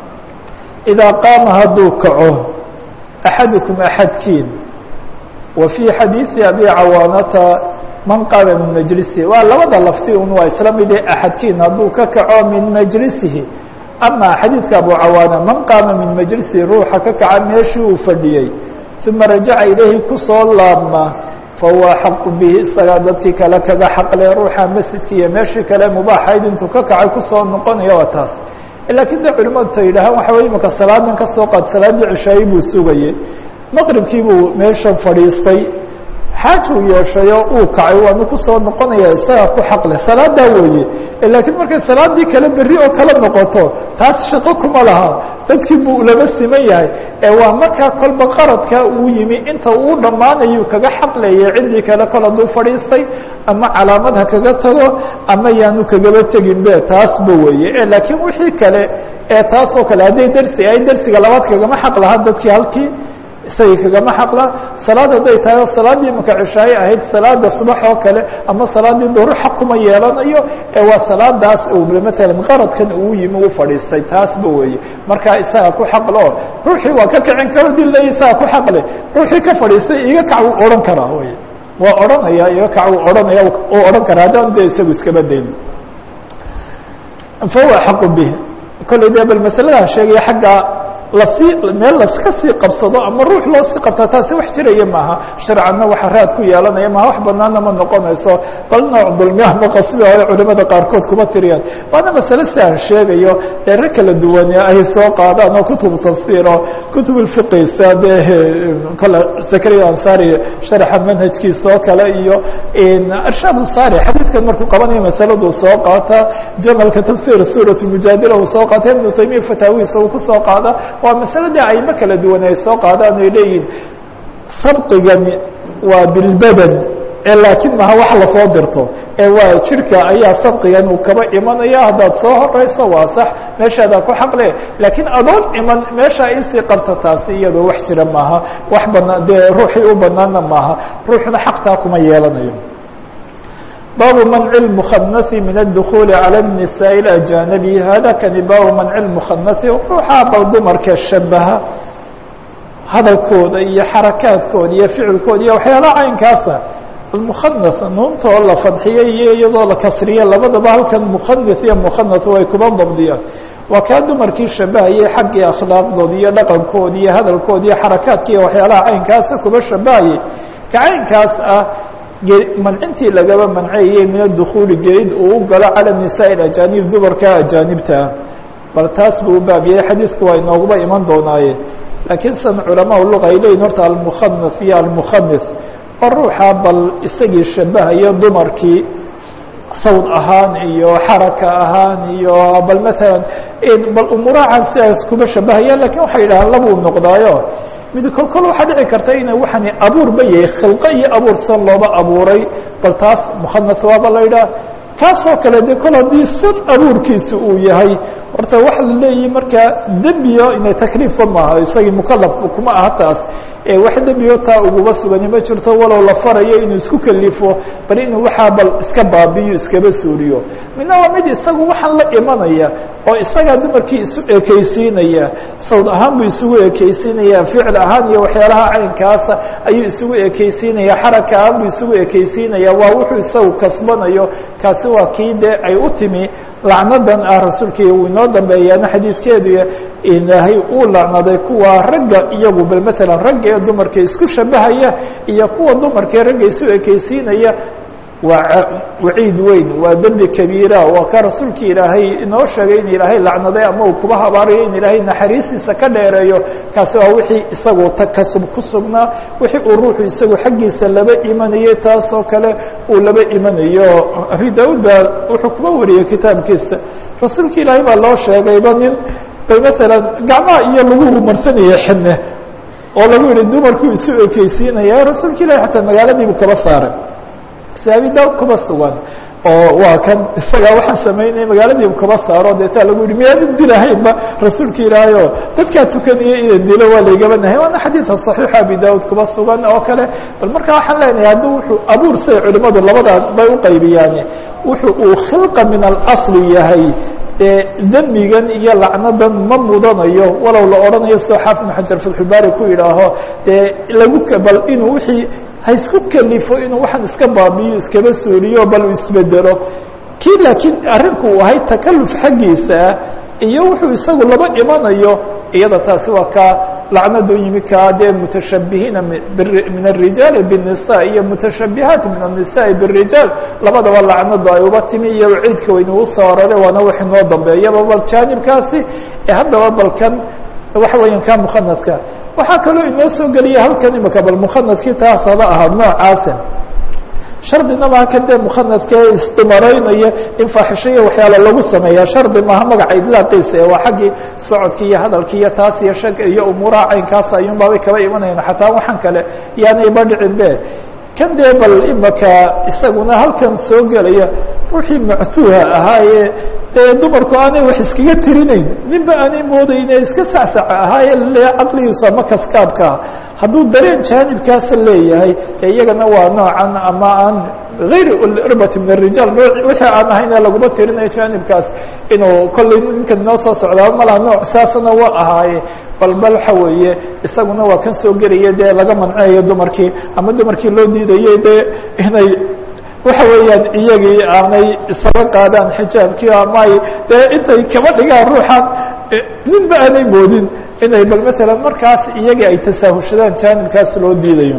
إذا قاama hadduu kaco أحadكم أحadkiin وفي xadيiثi أbي cawاanata man qaama min majlisihi waa labada lafti un waa isla mide أxadkiin hadduu ka kaco min majlisihi ama xadiidka abu cawaana man qaama min majlisihi ruuxa ka kaca meeshii uu fadhiyey ثuma rajaca ilayhi kusoo laabma fahuwa xaqu bihi isagaa dadkii kale kaga xaqle ruuxa masjidka iyo meeshii kale mubaaxayd intuu ka kacay kusoo noqonaya waa taas lakiin de culimadu ta yidhahaan waxa wey imaka salaadan ka soo qaad salaaddii cishaayi buu sugayey maqribkii buu meeshan fadhiistay xaajuu yeeshayo uu kacay waanu kusoo noqonaya isagaa ku xaqle salaadaa weeye lakiin markay salaadii kale berri oo kala noqoto taas shaqo kuma laha dadkii buu lama siman yahay ee waa markaa kolba qaradka uu yimi inta uu dhammaanayu kaga xaqleeyay ciddii kale kol hadduu fadhiistay ama calaamad ha kaga tago ama yaanu kagaba tegin be taasba weeye laakiin wixii kale ee taas oo kale hadday dersi ay dersiga labaad kagama xaq lahaa dadkii halkii isagii kagama xaqla salaad hadday tahay oo salaaddii imaka cishaaye ahayd salaada subax oo kale ama salaaddii duhur xaq kuma yeelanayo ee waa salaadaas matalan qaradkan uu yimi u fadhiistay taasba weeye markaa isaga ku xaqlo ruuxii waa ka kicin karo dii le isaga ku xaqle ruuxii ka fadhiistay iga kac wuu odhan karaa wey waa odhanaya iga kac wuu odhanaya uu odhan karaa haddaan de isagu iskaba dayn fahuwa xaqu bih kolley de bal masaladaa sheegaya xagga lasii meel laska sii qabsado ama ruux loo sii qabtaa taasi wax jiraya maaha sharcanna waxa raad ku yeelanaya maha wax banaana ma noqonayso bal nooc dulmi ama qasbi o culimada qaarkood kuma tiriyaan waana masale si aan sheegayo eere kala duwan ay soo qaadaan oo kutubu tafsiir oo kutub fiqisa de kole zakariya ansari sharxa manhajkiisa oo kale iyo irshaad usari xadiidkan markuu qabanayo masaladuu soo qaata jamalka tafsir suurat mujaadila uu soo qaata ibnu taymiya fataawihiisa uu kusoo qaada waa masaladii aymo kala duwan ay soo qaadaan ay leeyihin sabqigani waa bilbadan ee laakiin maha wax lasoo dirto ee waa jirka ayaa sabqigan uu kaba imanaya haddaad soo horeyso waa sax meeshaadaa ku xaqle laakiin adoon iman meesha isii qabta taasi iyadoo wax jira maaha wax banaa dee ruuxii u banaana maaha ruuxna xaqtaa kuma yeelanayo baabu manci اmukhanasi min adukuli calى الnisaء اajanabi hada kani baabu manci اmukhanasi ruuxaa bal dumarka shabaha hadalkooda iyo xarakaadkooda iyo ficilkooda iyo waxyaalaha caynkaasa almukhanas nuunta oo la fadxiyey iyo iyadoo la kasriye labadaba halkan mukhanis iyo mukhanas way kuba dabdiyaan waa kaa dumarkii shabahayay xaggii akhlaaqdooda iyo dhaqankooda iyo hadalkooda iyo xarakaadka iyo waxyaalaha caynkaasa kuba shabahayay ka caynkaas ah mancintii lagaba manceeyey min adukhuuli gelid uu u galo cala nisaa ajanib dumarka ajaanibtaa bal taas buu u baabiyey xadiidku waa inooguba iman doonaaye laakiin san culamaa luga ay leeyihin horta almukhanas iyo almukhanis oo ruuxa bal isagii shabahayo dumarkii sawd ahaan iyo xaraka ahaan iyo bal maalan bal umuurahan sidaas kuma shabahaya lakin waxay yidhahaan labuu noqdaayo mid kol kol waxaa dhici karta ina waxani abuurba yahay khilqo iyo abuur san looba abuuray bal taas mukhanas waaba la yidhaha kaasoo kale de kol haddii san abuurkiisa uu yahay horta waxa la leeyihi markaa dembiyo inay takliifba maaha isagii mukalaf kuma aha taas wax dembigo taa uguba sugani ma jirto walow la farayo inuu isku kelifo bal inuu waxaa bal iska baabiyo iskaba suuriyo midna waa mid isagu waxaan la imanaya oo isagaa dumarkii isu ekeysiinaya sawd ahaan buu isugu ekeysiinaya ficil ahaan iyo waxyaalaha caynkaasa ayuu isugu ekeysiinaya xaraka ahaan buu isugu ekeysiinaya waa wuxuu isagu kasbanayo kaasi waa kii dee ay u timi lacnadan ah rasuulkii uu inoo dambeeyaana xadiidkeedu ilaahay uu lacnaday kuwa ragga iyagu bal matalan ragga ee dumarka isku shabahaya iyo kuwa dumarkae ragga isu ekeysiinaya waa waciid weyn waa dembi kabiira waa ka rasuulki ilaahay inoo sheegay in ilaahay lacnaday ama uu kuba habaarayo in ilaahay naxariistiisa ka dheereeyo kaasi waa wixii isagu takasub ku sugnaa wixii uu ruuxu isagu xaggiisa laba imanayay taasoo kale uu laba imanayo abi daud baa wuxuu kuba wariyey kitaabkiisa rasuulka ilaahay baa loo sheegayba nin bay matalan gacmaha iyo lagu marsanaya xidne oo lagu yihi dumarkuu isu ekeysiinaya rasuulka ilahi xataa magaaladiibu kaba saaray si abi daud kuba sugan oo waa kan isagaa waxaan samaynaya magaaladiibu kaba saaro deetaa lagu yihi miyaadan dilahaynba rasuulka ilaahay oo dadkaa tukanaya inan dilo waa laygaba nahay waana xadiidka صaxiixa abi daud kuba sugan oo kale bal marka waxaan leenahay hadduu wuxuu abuur say culimadu labadaa bay uqaybiyaane wuxuu uu khilqa min alasli yahay dembigan iyo lacnadan ma mudanayo walow la odhanayo soo xaafid ibn xajar fatxulbaari ku yidhaaho dee lagu bal inuu wixii ha isku kelifo inuu waxaan iska baabiyo iskaba sooliyo bal uu isbedelo kii laakiin arrinku uu ahay takaluf xaggiisa ah iyo wuxuu isagu laba imanayo iyada taasi waa kaa lacnadu yimi kaa dee mutashabihiina min الrijaali bالnisa iyo mutashabihaat min الnisaءi bالrijaal labadaba lacnadu ay uba timi iyo ciidka waynu usoo arare waana wax inoo dambeeyaba bal jaanibkaasi ee haddaba balkan waxa weeyaan ka mukhanadka waxaa kaloo inoo soo geliya halkan imika bal mukhanadkii taas haba ahaa noocaasa shardina maha kan dee mukhanadka ee istimaraynaya in faaxishaiyo waxyaala lagu sameeya shardi maaha magaca idlaaqiisa ee waa xaggii socodki iyo hadalki iyo taas iyo shag iyo umuuraha caynkaas ayuun baabay kaba imanayaan xataa waxaan kale yaanayba dhicin be kan dee bal imaka isaguna halkan soo gelaya ruuxii mactuuha ahaayee dee dumarku aanay wax iskaga tirinayn ninba aanay moodayne iska sacsaca ahaaye le caqligiisu ama kaskaabkaa hadduu dareen jaanibkaasa leeyahay ee iyagana waa noocan ama aan غayr irbati min الrijaal wixii aan ahayn ee laguma tirinayo jaanibkaas inuu kollay ninkan inoo soo socdaa malaa nooc saasna waa ahaaye bal bal waxa weeye isaguna waa kan soo gelaya dee laga manceeyo dumarkii ama dumarkii loo diidayay dee inay waxa weeyaan iyagii aanay isaga qaadaan xijaabkii ama ay dee intay kaba dhigaan ruuxan ninba aanay moodin inay bal matalan markaas iyagii ay tasaahushadaan jaanibkaas loo diidayo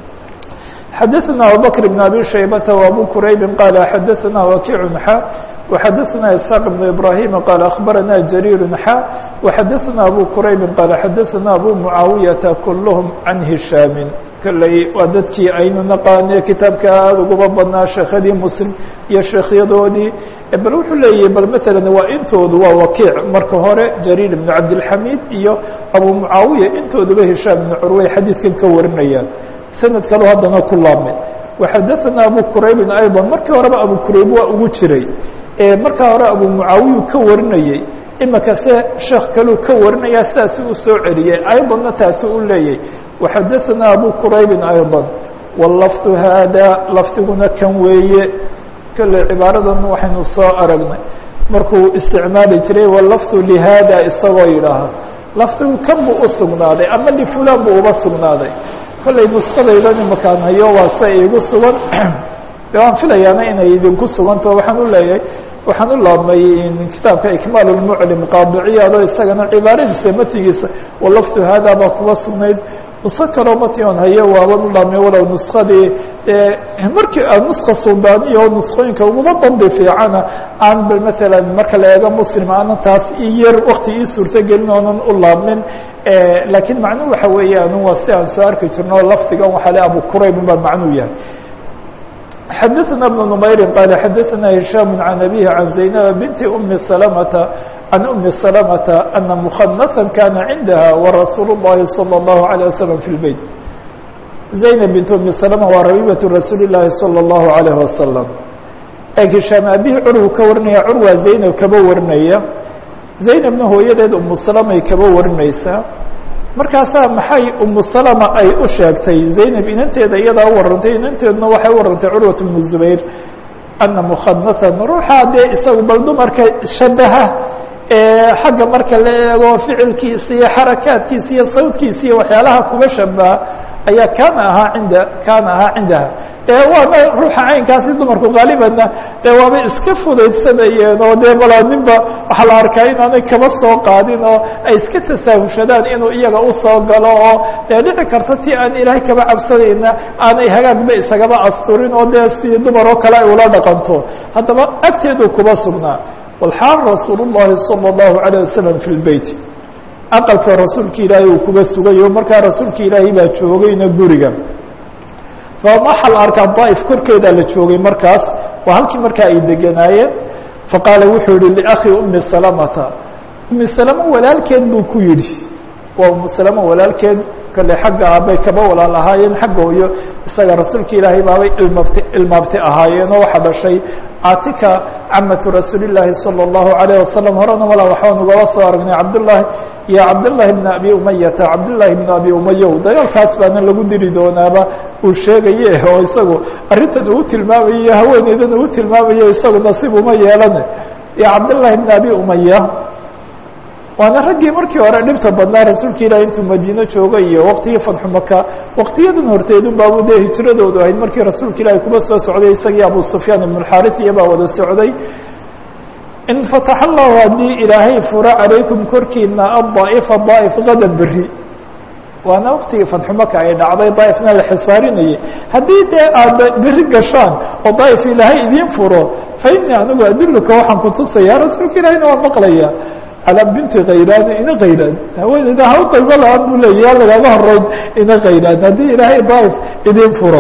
xadaثna abubakr بn abi shaybata وabu quraybi qaala xadaثna wakiicu xa وxadaثna isxaaq بn ibrahima qaala akhbarana jariir xa وxadaثna abu quraybi qaala xadaثna abu mucaawiyaةa kulhm can hishaami kolley waa dadkii aynu naqaane kitaabka aada uguma badnaa sheekhadii muslim iyo sheekhyadoodii bal wuxuu leeyahay bal matalan waa intoodu waa wakiic marka hore jariir ibnu cabdilxamiid iyo abu mucaawiya intooduba hishaam ibnu curwey xadiidkan ka warinayaan sanad kaleo haddana ku laabmay waxadaثana abu quraybin ayضa markii horeba abu qurayb waa ugu jiray markaa hore abu mucaawiyu ka warinayey imika se sheekh kaleu ka warinaya sidaasi u soo celiyey ayضana taasi u leeyay وxadaثna abu quraybi أيضا والlفظ hada lafdiguna kan weeye kole cibaaradan waxaynu soo aragnay markuu isticmaali jiray والlفظ لhada isagoo yidhaaha lafdigu kan buu usugnaaday ama لfulan buu uba sugnaaday kollay nuskadaydan imakaan hayo waa se iigu sugan de waan filayaana inay idinku suganto waxaan u leeyahay waxaan u laabmay kitaabka ikmaal الmclim qaadiciyaado isagana cibaaradiisa matigiisa walafdu hada baa kuba sugnayd nuso kaloo mation hayo waaban u laabmay walow nuskadii markii nuska suldaniya oo nuskooyinka uguma bandi fiicana aan bal matalan marka la eego muslim aanan taas i yar wakti ii suurtogelin oonan u laabmin laakiin macnuhu waxa weeyaan waa si aan soo arki jirno lafdigan waxaa le abu qurayb baa macnuu yahay xadaثna بن نmayri qal xadaثna هisham عan abihi عan زaynab binti أmi سلمةa عan أmi سلمةa أna mخنثa kana cindaha وrasuul الlahi صلى الlaه عليه وsلم في الbeyt زaynab bint أmi سلمة waa rabibaة rasuuli الlahi صلى الlaه عليه وasلم e hishaam abihi curwu ka warinaya curwa zaynab kaba warinaya zaynabna hooyadeed umu salamay kaba warinaysaa markaasaa maxay umu salama ay u sheegtay zaynab inanteeda iyadaa u warantay inanteeduna waxay u warantay curwat bnu zubayr ana mukhanasan ruuxaa dee isagu bal dumarka shabaha xagga marka la eego ficilkiisa iyo xarakaadkiisa iyo sawdkiisa iyo waxyaalaha kuba shabaha ayaa kaana ahaa cinda kaana ahaa cindaha dee waana ruuxa caynkaasi dumarku qaalibanna dee waaba iska fudaydsanayeen oo dee balaa ninba waxaa la arkaa inaanay kaba soo qaadin oo ay iska tasaahushadaan inuu iyaga usoo galo oo dee dhici karta ti aan ilaahay kaba cabsanayna aanay hagaagba isagaba asturin oo dee si dumar oo kale ay ula dhaqanto haddaba agteedu kuba sugnaa walxaal rasuul llahi salى اllahu عalيه wasalam fi lbeyt aqalka rasuulka ilaahay uu kuba sugayo markaa rasuulka ilaahay baa joogayna guriga waxaa la arkaa daaif korkeedaa la joogay markaas waa halkii markaa ay deganaayeen faqaala wuxuu yihi liakhi umi salamata umi salama walaalkeed buu ku yidhi waa umu salama walaalkeed kale xagga aabay kaba walaal ahaayeen xagga hooyo isaga rasuulka ilaahay baabay ilmaabti ilmaabti ahaayeenoo waxaa dhashay caatika camatu rasuuli llaahi salى اllahu alayه wasalam horena mala waxaan ugaba soo aragnay cabdullahi iyo cabdullahi bn abi umayata cabdullahi bn abi umayow dagaalkaas baana lagu diri doonaaba uu sheegaye oo isagu arrintan uu tilmaamayo iyo haweeneydan uu tilmaamayo isagu nasiib uma yeelane iyo cabdullahi bn abi umaya waana raggii markii hore dhibta badnaa rasuulka ilahi intuu madiino joogay iyo waqtigii fadxu maka waqtiyadan horteedun baabu dee hijradoodu ahayd markii rasuulka ilaahi kuba soo socday isagii abu sufyaan ibn اxaris iyo baa wada socday in fatax allahu haddii ilaahay furo calaykum korkiina adaa'ifa daa'if gada beri waana waqtigii fadxu maka ay dhacday daa'ifna la xisaarinayay haddii dee aad beri gashaan oo daa'if ilaahay idiin furo fa inii anigu adilluka waxaan kutusaya rasuulka ilahina waa maqlaya calaa binti khaylaan ina khaylaan haweeneyda ha u daymo lahaan buu leeya lagaga horeyn ina khaylaan haddii ilaahay daa'if idiin furo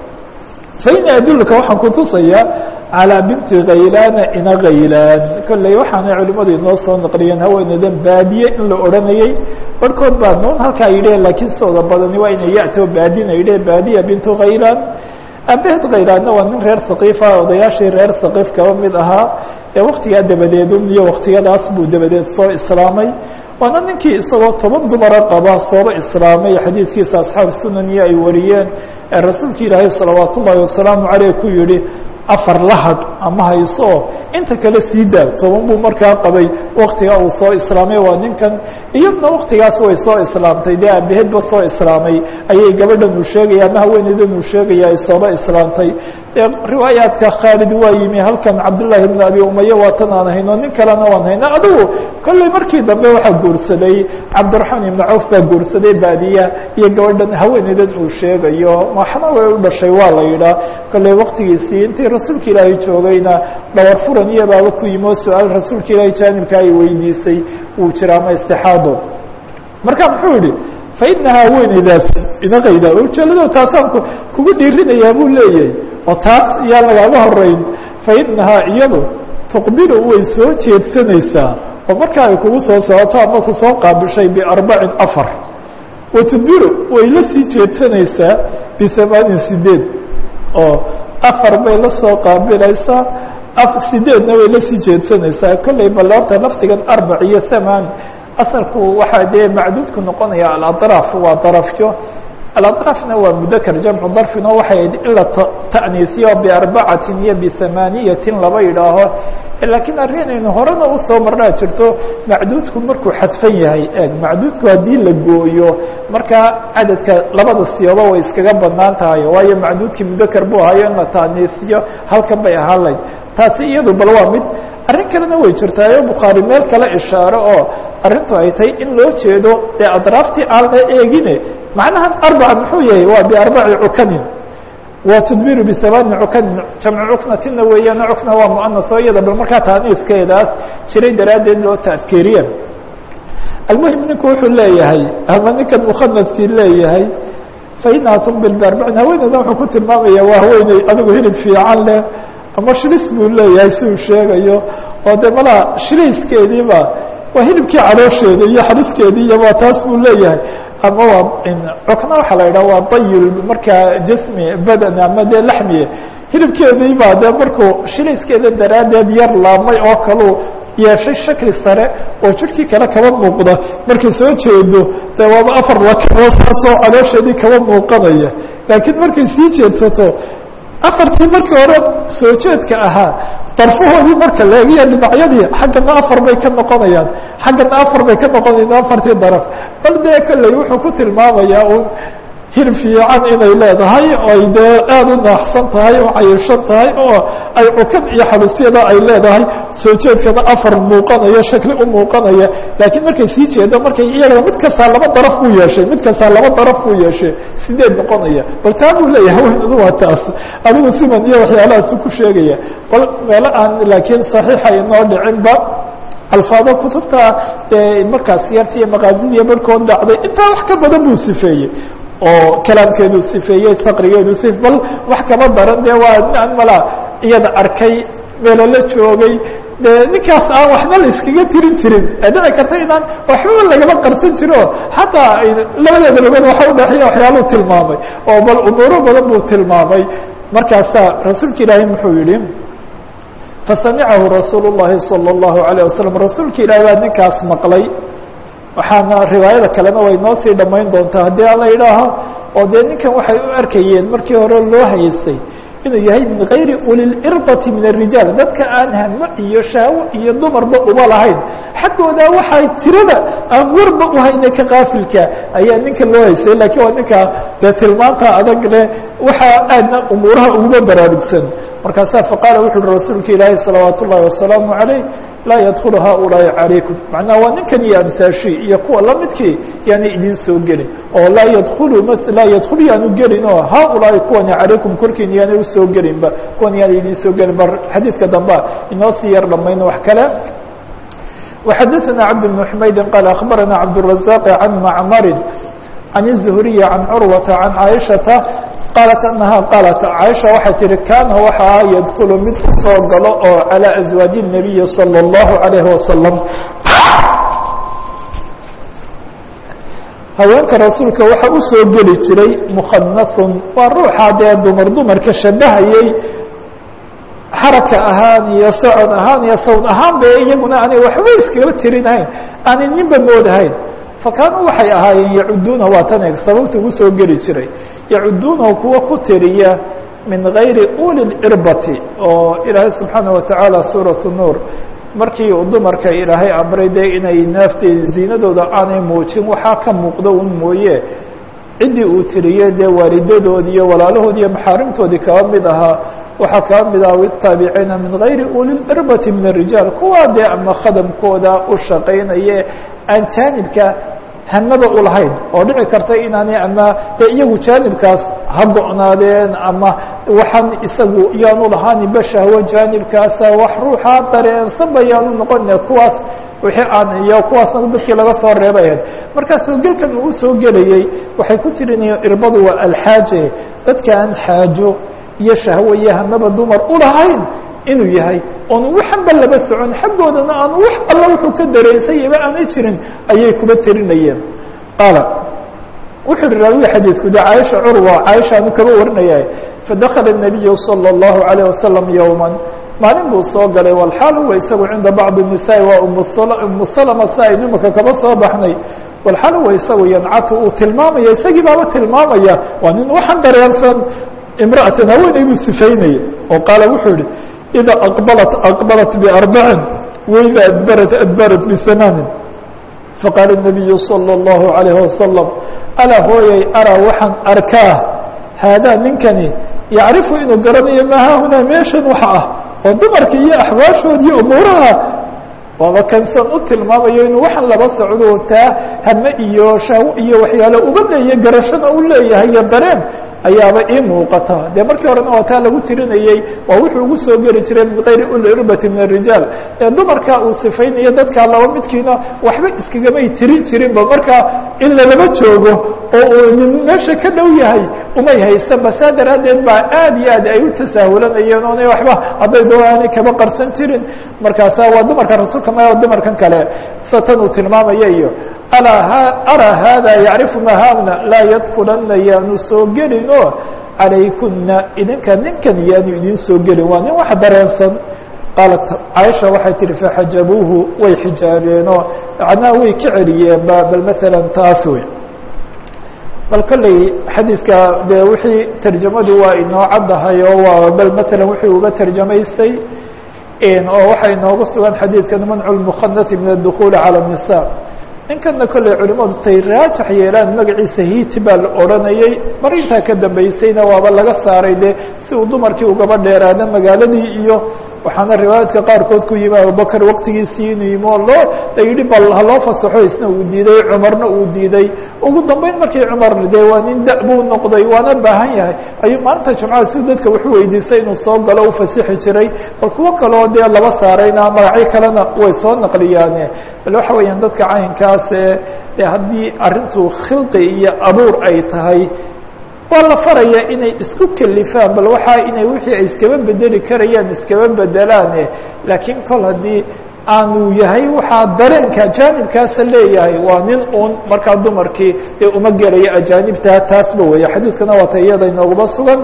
fa inii adilluka waxaan kutusayaa calىa binti khaylaana ina khaylaan kolley waxaanay culimadu inoo soo naqliyeen haweeneydan baadiye in la odhanayey barhkood baa nuun halkaa yidheh laakiin sidooda badani waa inay ya'too baadina yidheh baadiya bintu khaylaan abehed khaylaanna waa nin reer saqiifa odayaashii reer saqiif kaba mid ahaa ee waktigaa dabadeedun iyo waktiyadaas buu dabadeed soo islaamay waana ninkii isagoo toban dumara qaba sooba islaamay xadiidkiisa asxaab sunaniyo ay wariyeen ee rasuulka ilaahay salawaat ullaahi wasalaamu caleyh ku yihi afar lahad ama hayso inta kale sii daa toban buu markaa qabay waktiga uu soo islaamay waa ninkan iyadna waktigaas way soo islaamtay dee aabahedba soo islaamay ayay gabadhan uu sheegaya ama haweeneydan uu sheegaya ay sooba islaamtay dee riwaayaadka khaalid waa yimi halkan cabdullaahi bn abi umaya waa tan aan hayno nin kalena waan hayna adigu kolley markii dambe waxaa guursaday cabdiraxmaan ibnu cawf baa guursaday baadiya iyo gabadhan haweeneydan uu sheegayo waxna way u dhashay waa la yidhaa kolley waktigiisii intii rasuulka ilaahay joogayna dhawar furan iyo baaba ku yimi oo su-aal rasuulka ilaahay jaanibka ay weydiisay wuu jira ama istixaado marka muxuu yihi fa inahaa haweeneydaas ina qayda ujeedado taasaan kugu dhiirinayaa buu leeyahay oo taas yaa lagaaga horeyn fa inahaa iyadu tuqbilu way soo jeedsanaysaa oo marka ay kugu soo socoto ama kusoo qaabishay biarbacin afar wa tudbiru way la sii jeedsanaysaa bihamaanin sideed oo afar bay la soo qaabilaysaa sideedna way la sii jeedsanaysaa kolley bal horta lafdigan arbac iyo hamaan asalku waxaa dee macduudku noqonaya aladraaf waa darafyo aladraafna waa mudakar jamcu darfin oo waxay ahayd in la ta'niisiyo biarbacatin iyo bihamaaniyatin laba yidhaaho laakiin arrinaynu horena usoo marnaa jirto macduudku markuu xadfan yahay eeg macduudku haddii la gooyo markaa cadadka labada siyooba way iskaga banaan tahay waayo macduudkii mudakar buu ahayo in la ta'niisiyo halkan bay ahaan layd taasi iyadu bal waa mid arrin kalena way jirtaayo bukhaari meel kale ishaaro oo arrintu ay tahay in loo jeedo dee adraaftii aan la eegine macnahan arbaca muxuu yahay waa biarbaci cukanin wa tudbiru bisamaani cukanin jamcu cuknatina weeyaan cukna waa muanas oo iyada bal markaa taaniiskeedaas jiray daraaddeed loo taadkeeriya almuhim ninku wuxuu leeyahay ama ninkan mukhanadkii leeyahay fa inaha tuqbil biarbacin haweeneydan wuxuu ku tilmaamaya waa haweeney adigu hilib fiican leh ama shilis buu leeyahay si uu sheegayo oo de malaa shilayskeediiba waa hilibkii caloosheeda iyo xaliskeedii iyoba taas buu leeyahay ama waa cukna waxaa la yidhaha waa dayul markaa jasmi badan ama dee laxmiye hilibkeediiba dee markuu shilayskeeda daraaddeed yar laabmay oo kalu yeeshay shakli sare oo jirhkii kale kaba muuqda markay soo jeedo dee waaba afar lakaboo saasoo caloosheedii kaba muuqanaya laakiin markay sii jeedsato afartii markii hore soo jeedka ahaa darfahoodii marka leegiya dhinacyadii xaggana afar bay ka noqonayaan xaggana afar bay ka noqonayaan afartii daraf bal dee kolley wuxuu ku tilmaamayaa un hir fiican inay leedahay oo ay dee aada u naaxsan tahay oo cayishan tahay oo ay cukad iyo xalusyada ay leedahay soo jeedkana afar muuqanaya shakli u muuqanaya laakiin markay sii jeedo markay iyagana mid kastaa laba daraf buu yeeshay mid kastaa laba daraf buu yeeshay sideed noqonaya bal taa buu leeyahay haweenadu waa taas adigu siman iyo waxyaalahaasu ku sheegaya bal meelo aan laakiin saxiixa inoo dhicinba alfaado kutubta dee markaas yarta iyo maqaasidiiyo barhkood dhacday intaa wax ka badan buu sifeeyey oo kalaamkeedu sifeeyey saqrigeedu si bal wax kaba daran dee waa aan mala iyada arkay meelo la joogay de ninkaas aan waxba la iskaga tirin jirin ee dhici karta inaan waxbaba lagaba qarsan jiro xataa labadeeda lugood waxa udhexeeya waxyaaluu tilmaamay oo bal umuuro badan buu tilmaamay markaasaa rasuulka ilaahay muxuu yihi fasamicahu rasuul الlahi salى الlahu عalيه wasalam rasuulka ilahi baa ninkaas maqlay waxaana riwaayada kalena way noo sii dhamayn doontaa haddii ala idhaaho oo dee ninkan waxay u arkayeen markii hore loo hayeystay inuu yahay min gayri ulilirbati min الrijaal dadka aan hamo iyo shahwo iyo dumarba uba lahayn xaggooda waxay tirada aan warba uhayna ka kaafilka ayaa ninka loo haystay lakiin waa ninka dee tilmaanta adag leh waxaa aadna umuuraha uguma baraarugsan markaasaa faqaala wuxu uhi rasuulka ilaahi salawaat ullahi wasalaamu عalayh laa yadkulu haؤulaaءi calaykum macnaha waa ninkan iyo amsaashi iyo kuwa lamidkii yaanay idin soo gelin oo laa yadkulu m laa yadkulu yaanu gelin oo haؤulaaءi kuwani calaykum korkiina yaanay usoo gelinba kuwan yaanay idin soo gelin ba xadiidka damba inoo sii yar dhamayno wax kale وxadثna cabd بن حmaydi qال أخbarana cabdالرaزاq عan macmari عan الزهriي عan curwaةa عan caaشhaةa qaalat anaha qaalat caaisha waxay tihi kaana waxaa yadkulu mid u soo galo oo calىa aswaaji الnabiyi salى اllahu عalayhi wasalam haweenka rasuulka waxa u soo geli jiray mukhanahun waa ruuxa dee dumar dumarka shabahayey xaraka ahaan iyo socod ahaan iyo sawd ahaan be iyaguna aanay waxba iskaba tirinahayn aanay ninba moodahayn fakaanuu waxay ahaayeen yacuduuna waa tan eeg sababta ugu soo geli jiray yacuduunahu kuwa ku tiriya min gayri uli cirbati oo ilaahay subxaana watacaala suurat nuur markii uu dumarka ilaahay amray dee inay naafteed ziinadooda aanay muujin waxaa ka muuqdo un mooye ciddii uu tiriyey dee waalidadoodi iyo walaalahoodi iyo maxaarimtoodii kaba mid ahaa waxaa kaba mid ah taabiciina min gayri uli cirbati min الrijaal kuwaa dee ama khadamkooda u shaqaynaye aan jaanibka hamaba ulahayn oo dhici karta inaanay ama dee iyagu jaanibkaas ha go-naadeen ama waxaan isagu yaanu lahaaninba shahwo jaanibkaasa wax ruuxa dareensanba yaanu noqone kuwaas wixii aan iyo kuwaasna dadkii laga soo reebayan markaa soo gelkan uu usoo gelayey waxay ku tirinayeen irbadu waa alxaaje dadka aan xaajo iyo shahwo iyo hamaba dumar ulahayn inuu yahay oonu waxanba laba socon xaggoodana aanu wax alla wuxuu ka dareensayaba aanay jirin ayay kuba tirinayeen qaala wuxuu hi raawiga xadiidku de caaisha curwa caaishaanu kaba warinaya fadakala الnabiyu salى الlahu عalيه wasalam yowma maalin buu soo galay walxaal huwa isagu cinda bacضi الnisaai waa umu salma si ay nimaka kaba soo baxnay walxaal huwa isagu yancatu uu tilmaamaya isagii baaba tilmaamaya waa nin waxaan dareensan imra'atan haweeney buu sifaynaya oo qaala wuxuu yihi إida aqbalat aqbalat بarbacin waida adbarat adbarat bhamaanin faqaala الnabiyu salى الlahu عalayه wasalam alaa hooyay araa waxaan arkaa haadaa ninkani yacrifu inuu garanayo maa haahunaa meeshan waxa ah oo dumarka iyo axwaashood iyo umuuraha waaba kansan u tilmaamayo inuu waxaan laba socdo taa hame iyo shaawo iyo waxyaale uga leeya garashana u leeyahay iyo dareen ayaaba ii muuqata dee markii horena waa taa lagu tirinayey waa wuxuu ugu soo geli jiray min gayri ulirbati min الrijaal ee dumarka uu sifaynayo dadkaa laba midkiina waxba iskagamay tirin jirinba markaa in lalaba joogo oo uu nin meesha ka dhow yahay umay haysanba saa daraaddeed baa aad iyo aad ay u tasaahulanayeen oonay waxba hadday doonaanay kaba qarsan jirin markaasa waa dumarka rasuulka ma dumarkan kale sa tan uu tilmaamaya iyo araa haada yacrifu ma hauna laa yadkulana yaanu soo gelin oo calaykuna idinka ninkan yaanu idin soo gelin waa nin wax dareensan qaalat caaisha waxay tihi faxajabuuhu way xijaabeenoo macnaha way ka celiyeenba bal maala taas wey bal kolley xadiidka dee wixii tarjamadu waa inoo caddahay oo waa bal maala wixii uga tarjamaystay oo waxaa inooga sugan xadiidkan mancu lmukhanati min adukhuuli cala الnisa ninkana kolley culimadu tay raajax yeelaan magaciisa hiiti baa la odhanayey mar intaa ka dambeysayna waaba laga saaray dee si uu dumarkii ugaba dheeraada magaaladii iyo waxaana riwaayaadka qaarkood ku yimi abubakr waqtigiisii inuu yimi oo loo la yidhi bal haloo fasaxo isna uu diiday cumarna uu diiday ugu dambeyn markii cumar dee waa nin da- buu noqday waana baahan yahay ayuu maalinta jumcada si dadka wuxuu weydiisay inuu soo galo u fasixi jiray bal kuwo kaleo dee laba saarayna magacyo kalena way soo naqliyaane bal waxa weeyaan dadka caynkaas ee dee haddii arrintu khilqi iyo abuur ay tahay waa la faraya inay isku kelifaan bal waxaa inay wixii ay iskaba bedeli karayaan iskaba bedelaane laakiin kol haddii aanu yahay waxaa dareenka ajaanibkaasa leeyahay waa nin un markaa dumarkii ee uma gelaya ajaanibta taasba weeye xadiidkana waata iyada inooguma sugan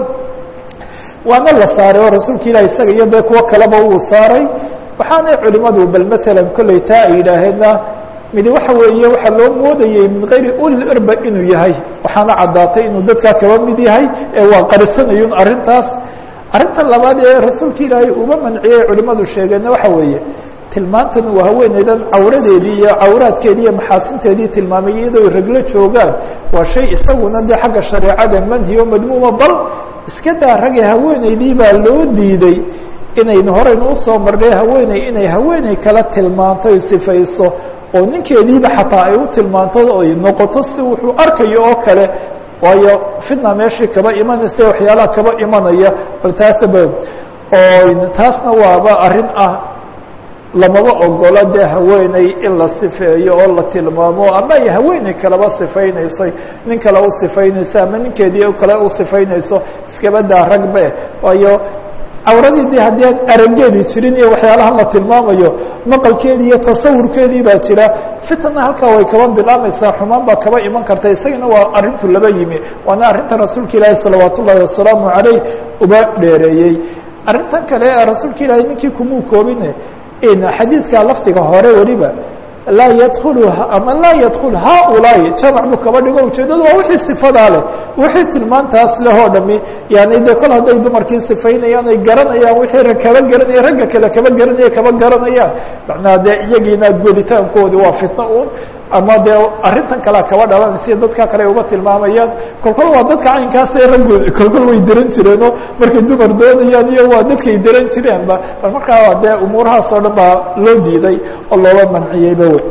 waana la saaray oo rasuulka ilahi isaga iyo dee kuwo kaleba uu saaray waxaanay culimadu bal masalan kolley taa ay yidhaaheenna midi waxa weeye waxaa loo moodayey min kayri ulil irba inuu yahay waxaana caddaatay inuu dadkaa kaba mid yahay ee waa qarisanayun arrintaas arrinta labaad ee rasuulka ilaahay uma manciyey culimadu sheegeenna waxa weeye tilmaantan uu haweeneydan cawradeedii iyo cawraadkeedii iyo maxaasinteedii tilmaamay iyadoo raglo joogaan waa shay isaguna dee xagga shareecada manhiyo madmuuma bal iska daa rage haweeneydii baa loo diiday inaynu horeynu usoo marnay haweeney inay haweeney kala tilmaanto ay sifayso oo ninkeediiba xataa ay u tilmaanto ay noqoto si wuxuu arkayo oo kale waayo fitna meeshii kaba imanaysa waxyaalaha kaba imanaya bal taasaba oo taasna waaba arrin ah lamaba ogolo dee haweeney in la sifeeyo oo la tilmaamo ama ay haweeney kaleba sifaynayso nin kale u sifaynayso ama ninkeedii kale u sifaynayso iskaba daa ragbe waayo cawradii de haddii aan arageedii jirin iyo waxyaalahan la tilmaamayo maqalkeedii iyo tasawurkeedii baa jira fitna halkaa way kaba bilaamaysaa xumaan baa kaba iman karta isagana waa arrintu laba yimi waana arrinta rasuulka ilaahi salawaat ullahi wasalaamu caleyh uba dheereeyey arrintan kale ee rasuulka ilaahay ninkii kumuu koobine xadiidka lafdiga hore weliba laa yadkulu ama laa yadkul haaulaai jamac buu kaba dhigo ujeedadu waa wixii sifadaa leh wixii tilmaantaas leh oo dhami yani de kol hadday dumarkii sifaynayaan ay garanayaan wixii rag kaba garanaya ragga kale kaba garanaya kaba garanayaan macnaha dee iyagiina goolitaankoodi waa fitno un ama dee arrintan kalea kaba dhalan sida dadka kale uga tilmaamayaan kolkol waa dadka caynkaasee raggood kolkol way diran jireenoo markay dumar doonayaan iyo waa dadkay diran jireenba bal markaa dee umuurahaas oo dhan baa loo diiday oo looga manciyeyba wey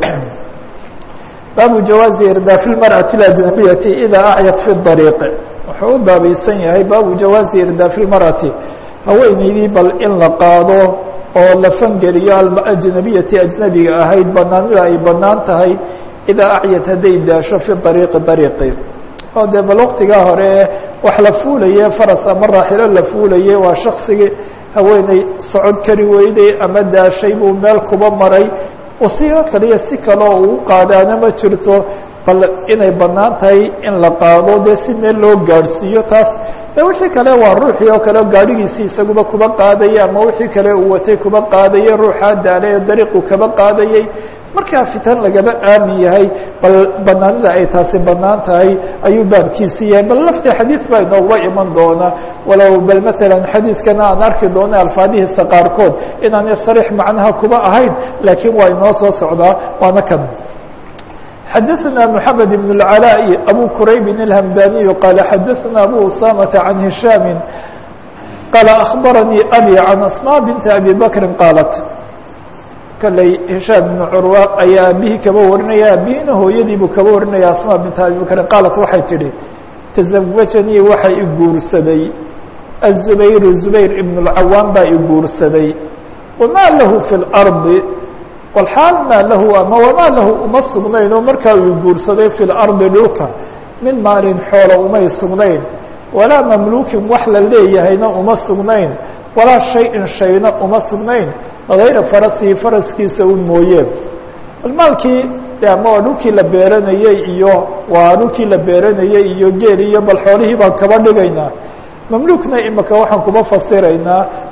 baabu jawaazi irdaafi lmarأati اajnabiyati idaa acyat fi dariiq wuxuu u baabaysan yahay baabu jawaazi irdaafi lmarأati haweeneydii bal in la qaado oo la fangeliyo alajnabiyati ajnabiga ahayd banaanida ay banaan tahay idaa acyat hadday daasho fi dariiqi dariiqi oo dee bal waqtigaa hore wax la fuulaye faras ama raaxilo la fuulaye waa shaksigii haweeney socod kari weyday ama daashay buu meel kuba maray wasiilo kaliya si kaleo uu qaadaana ma jirto bal inay banaan tahay in la qaado dee si meel loo gaadhsiiyo taas de wixii kale waa ruuxii oo kale gaadhigiisii isaguba kuba qaadayay ama wixii kale uu watay kuba qaadayay ruuxaa daale ee dariiqu kaba qaadayay markaa fitan lagaba aamin yahay bal banaanida ay taasi banaan tahay ayuu baabkiisi yahay bal lafti xadiid baa inooguba iman doona walow bal maalan xadiidkana aan arki doona alfaadihiisa qaarkood inaanay sariix macnaha kuba ahayn laakiin waa inoo soo socdaa waana kan xadaثna mحamed بن العلاء أbو كرayb الهمdاني qال xadaثna أbو أسامة عن هiشhام qال أخبرنيi أbي عن أسmاء بنت أbي بكر qاaلت kley هiشhام بن curوa ayaa aabihii kaba warinaya aabihina hooyadii buu kaba warinaya asmاء بنت أbي بكر qاaلت waxay tihi تزawجnيi waxa i guursaday الزubayr زubayr iبن الcawاm baa i guursaday وma lahu في الأرض walxaal maa lahu ama wamaa lahu uma sugnayn oo markaa uu guursaday fi lardi dhulka min maalin xoola umay sugnayn walaa mamluukin wax la leeyahayna uma sugnayn walaa shay-in shayna uma sugnayn hayra farasihi faraskiisa un mooye bal maalkii de ama waa dhulkii la beeranayey iyo waa dhulkii la beeranayey iyo geel iyo bal xoolihii baan kaba dhigaynaa mamluukna imika waxaan kuba fasiraynaa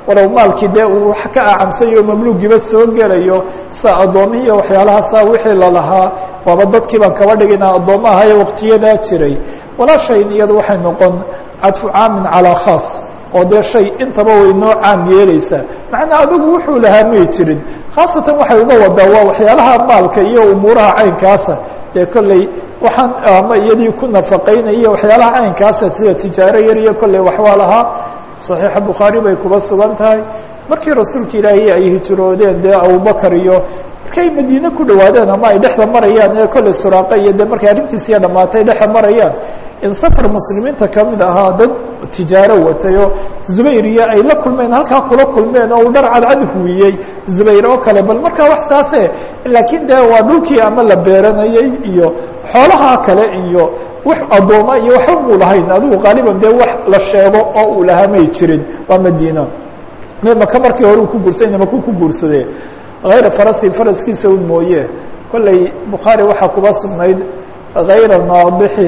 walow maalkii dee uu wax ka acamsayo mamluugiiba soo gelayo sida addoomihi iyo waxyaalahaasa wixii lalahaa waaba dadkii baan kaba dhigina addoomma ahayo waqtiyadaa jiray walaashayn iyadu waxay noqon cadfu caamin calaa khaas oo dee shay intaba way noo caam yeeleysaa macnaa adigu wuxuu lahaa may jirin khaasatan waxay uga wadaa waa waxyaalaha maalka iyo umuuraha caynkaasa dee kolley waxaan ama iyadii ku nafaqaynaya waxyaalaha caynkaasa sida tijaaro yar iyo kolley waxwaa lahaa صaxiixa bukhaari bay kuba sugan tahay markii rasuulka ilaahay ay hijroodeen dee abubakar iyo markay madiine ku dhawaadeen ama ay dhexda marayaan ee kolley suraaqa iyo de markay arrintiisiya dhamaatay dhexda marayaan in safar muslimiinta kamid ahaa dad tijaaro watayo zubayr iyo ay la kulmeen halkaa kula kulmeen oo uu dhar cadcad huwiyey zubayr oo kale bal markaa wax saase laakiin de waa dhulkii ama la beeranayey iyo xoolaha kale iyo wax addooma iyo waxba muu lahayn adigu qaaliban dee wax la sheego oo uu lahaa may jirin waa madiina maka markii hore uu ku guursadayna maku ku guursadee hayra farasi faraskiisa un mooye kolley bukhaari waxaa kuba sugnayd hayra naadixi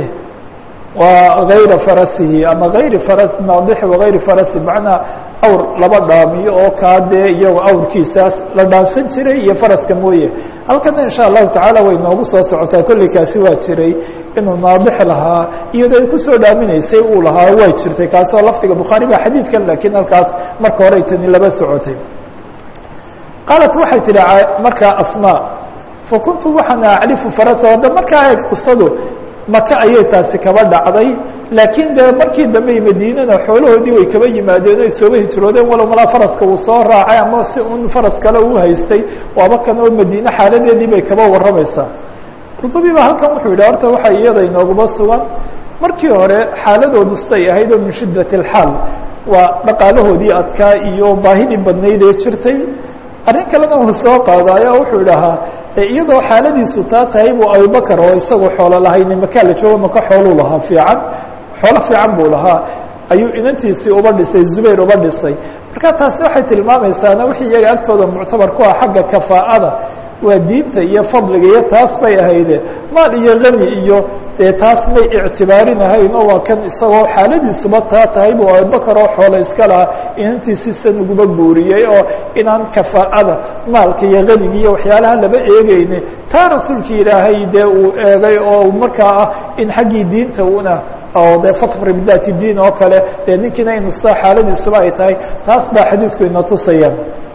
wa hayra farasihi ama hayri faras naadixi wagayri farasi macnaa awr laba dhaamiyo oo kaa dee iyago awrkiisaas la dhaansan jiray iyo faraska mooye halkana insha allahu tacaala way noogu soo socotaa kolley kaasi waa jiray inuu naadix lahaa iyadoo ay kusoo dhaaminaysay uu lahaa way jirtay kaasoo lafdiga bukhaari ba xadiidkan lakiin halkaas marka hore tani laba socotay qaalat waxay tihi markaa asmaa fakuntu waxaan acrifu farasa hadda markaa ahayd qisadu maka ayay taasi kaba dhacday laakiin de markii dambe madiinana xoolahoodii way kaba yimaadeen o ay sooba hijroodeen walow malaa faraska uu soo raacay ama si un faras kale uu haystay waaba kan oo madiine xaaladeedii bay kaba warramaysaa qurdubi ba halkan wuxuu yidhi horta waxa iyada inooguma sugan markii hore xaaladoodu siday ahayd oo min shiddat alxaal waa dhaqaalahoodii adkaa iyo baahidii badnayd ee jirtay arrin kalena uu soo qaadaayo o wuxuu idhahaa iyadoo xaaladiisu taa tahay buu abubakar oo isagoo xoolo lahayni makaa la joogo maka xooluu lahaa fiican xoolo fiican buu lahaa ayuu inantiisii uba dhisay zubayr uba dhisay marka taasi waxay tilmaamaysaana wixii iyaga agtooda muctabar ku ah xagga kafaa'ada waa diinta iyo fadliga iyo taas bay ahayde maal iyo hani iyo dee taas may ictibaarinahayn oo waa kan isagoo xaaladiisuba taa tahay buu abubakar oo xoolo iska lahaa inantiisii san uguba guuriyey oo inaan kafaa'ada maalka iyo haniga iyo waxyaalaha laba eegeyne taa rasuulkii ilaahay dee uu eegay oo markaa ah in xaggii diinta una oo de fafri bidati diin oo kale dee ninkiina inu sidaa xaaladiisuba ay tahay taas baa xadiidku ina tusaya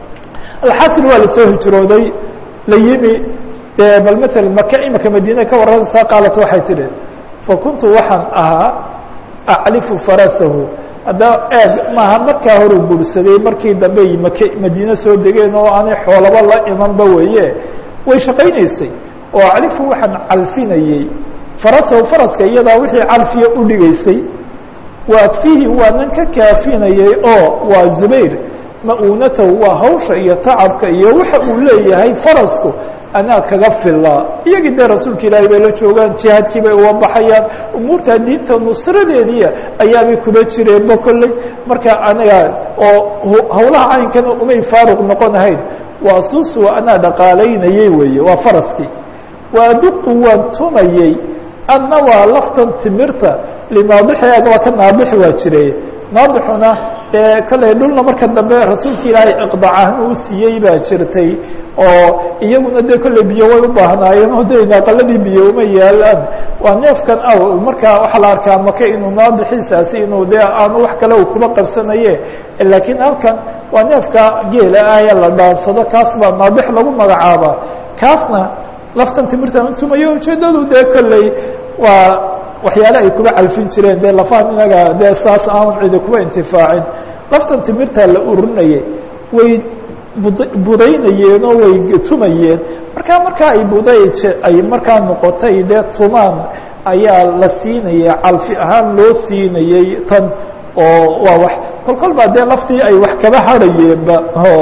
alxasil waa lasoo hijrooday la yimi de bal maala maka imika madiina ka warranaysaa qaalat waxay tidhi fakuntu waxaan ahaa aclifu farasahu hadda eeg maaha markaa hore guursaday markii dambe maka madiine soo degeen oo aanay xoolaba la imanba weeye way shaqaynaysay oo aclifu waxaan calfinayey farasahu faraska iyadaa wixii calfiya u dhigaysay waakfihi waanan ka kaafinayey oo waa zubayr ma-uunatahu waa hawsha iyo tacabka iyo waxa uu leeyahay farasku anaa kaga filaa iyagii dee rasuulka ilaahay bay la joogaan jihaadkii bay uga baxayaan umuurta diinta nusradeediia ayaabay kuba jireenba kolley marka anaga oo hawlaha caynkana umay faaruq noqonahayn waa suusu anaa dhaqaalaynayey weeye waa faraskii waaduqu waan tumayey anna waa laftan timirta linaadixi waa ka naadixi waa jiray naadixuna dee kolley dhulna marka dambe rasuulka ilaahay iqdacahan uu siiyey baa jirtay oo iyaguna dee kolley biyo way u baahnaayeen oo de naaqaladii biyo uma yaalaan waa neefkan aw markaa waxaa la arkaa maka inuu naadixiisaasi inuu dee aanu wax kale uu kuma qabsanaye laakiin halkan waa neefka geela ah ee la dhaansado kaas baa naadix lagu magacaabaa kaasna laftan timirtan utumayo ujeedadu dee kolley waa waxyaale ay kuba calfin jireen dee lafahan inaga dee saas aan cidi kuba intifaacin laftan timirtaa la urinayay way bud budaynayeen oo way tumayeen markaa markaa ay buday ay markaa noqotay dee tumaan ayaa la siinaya calfi ahaan loo siinayey tan oo waa wax kol kol baa dee laftii ay wax kaba hadhayeenba oo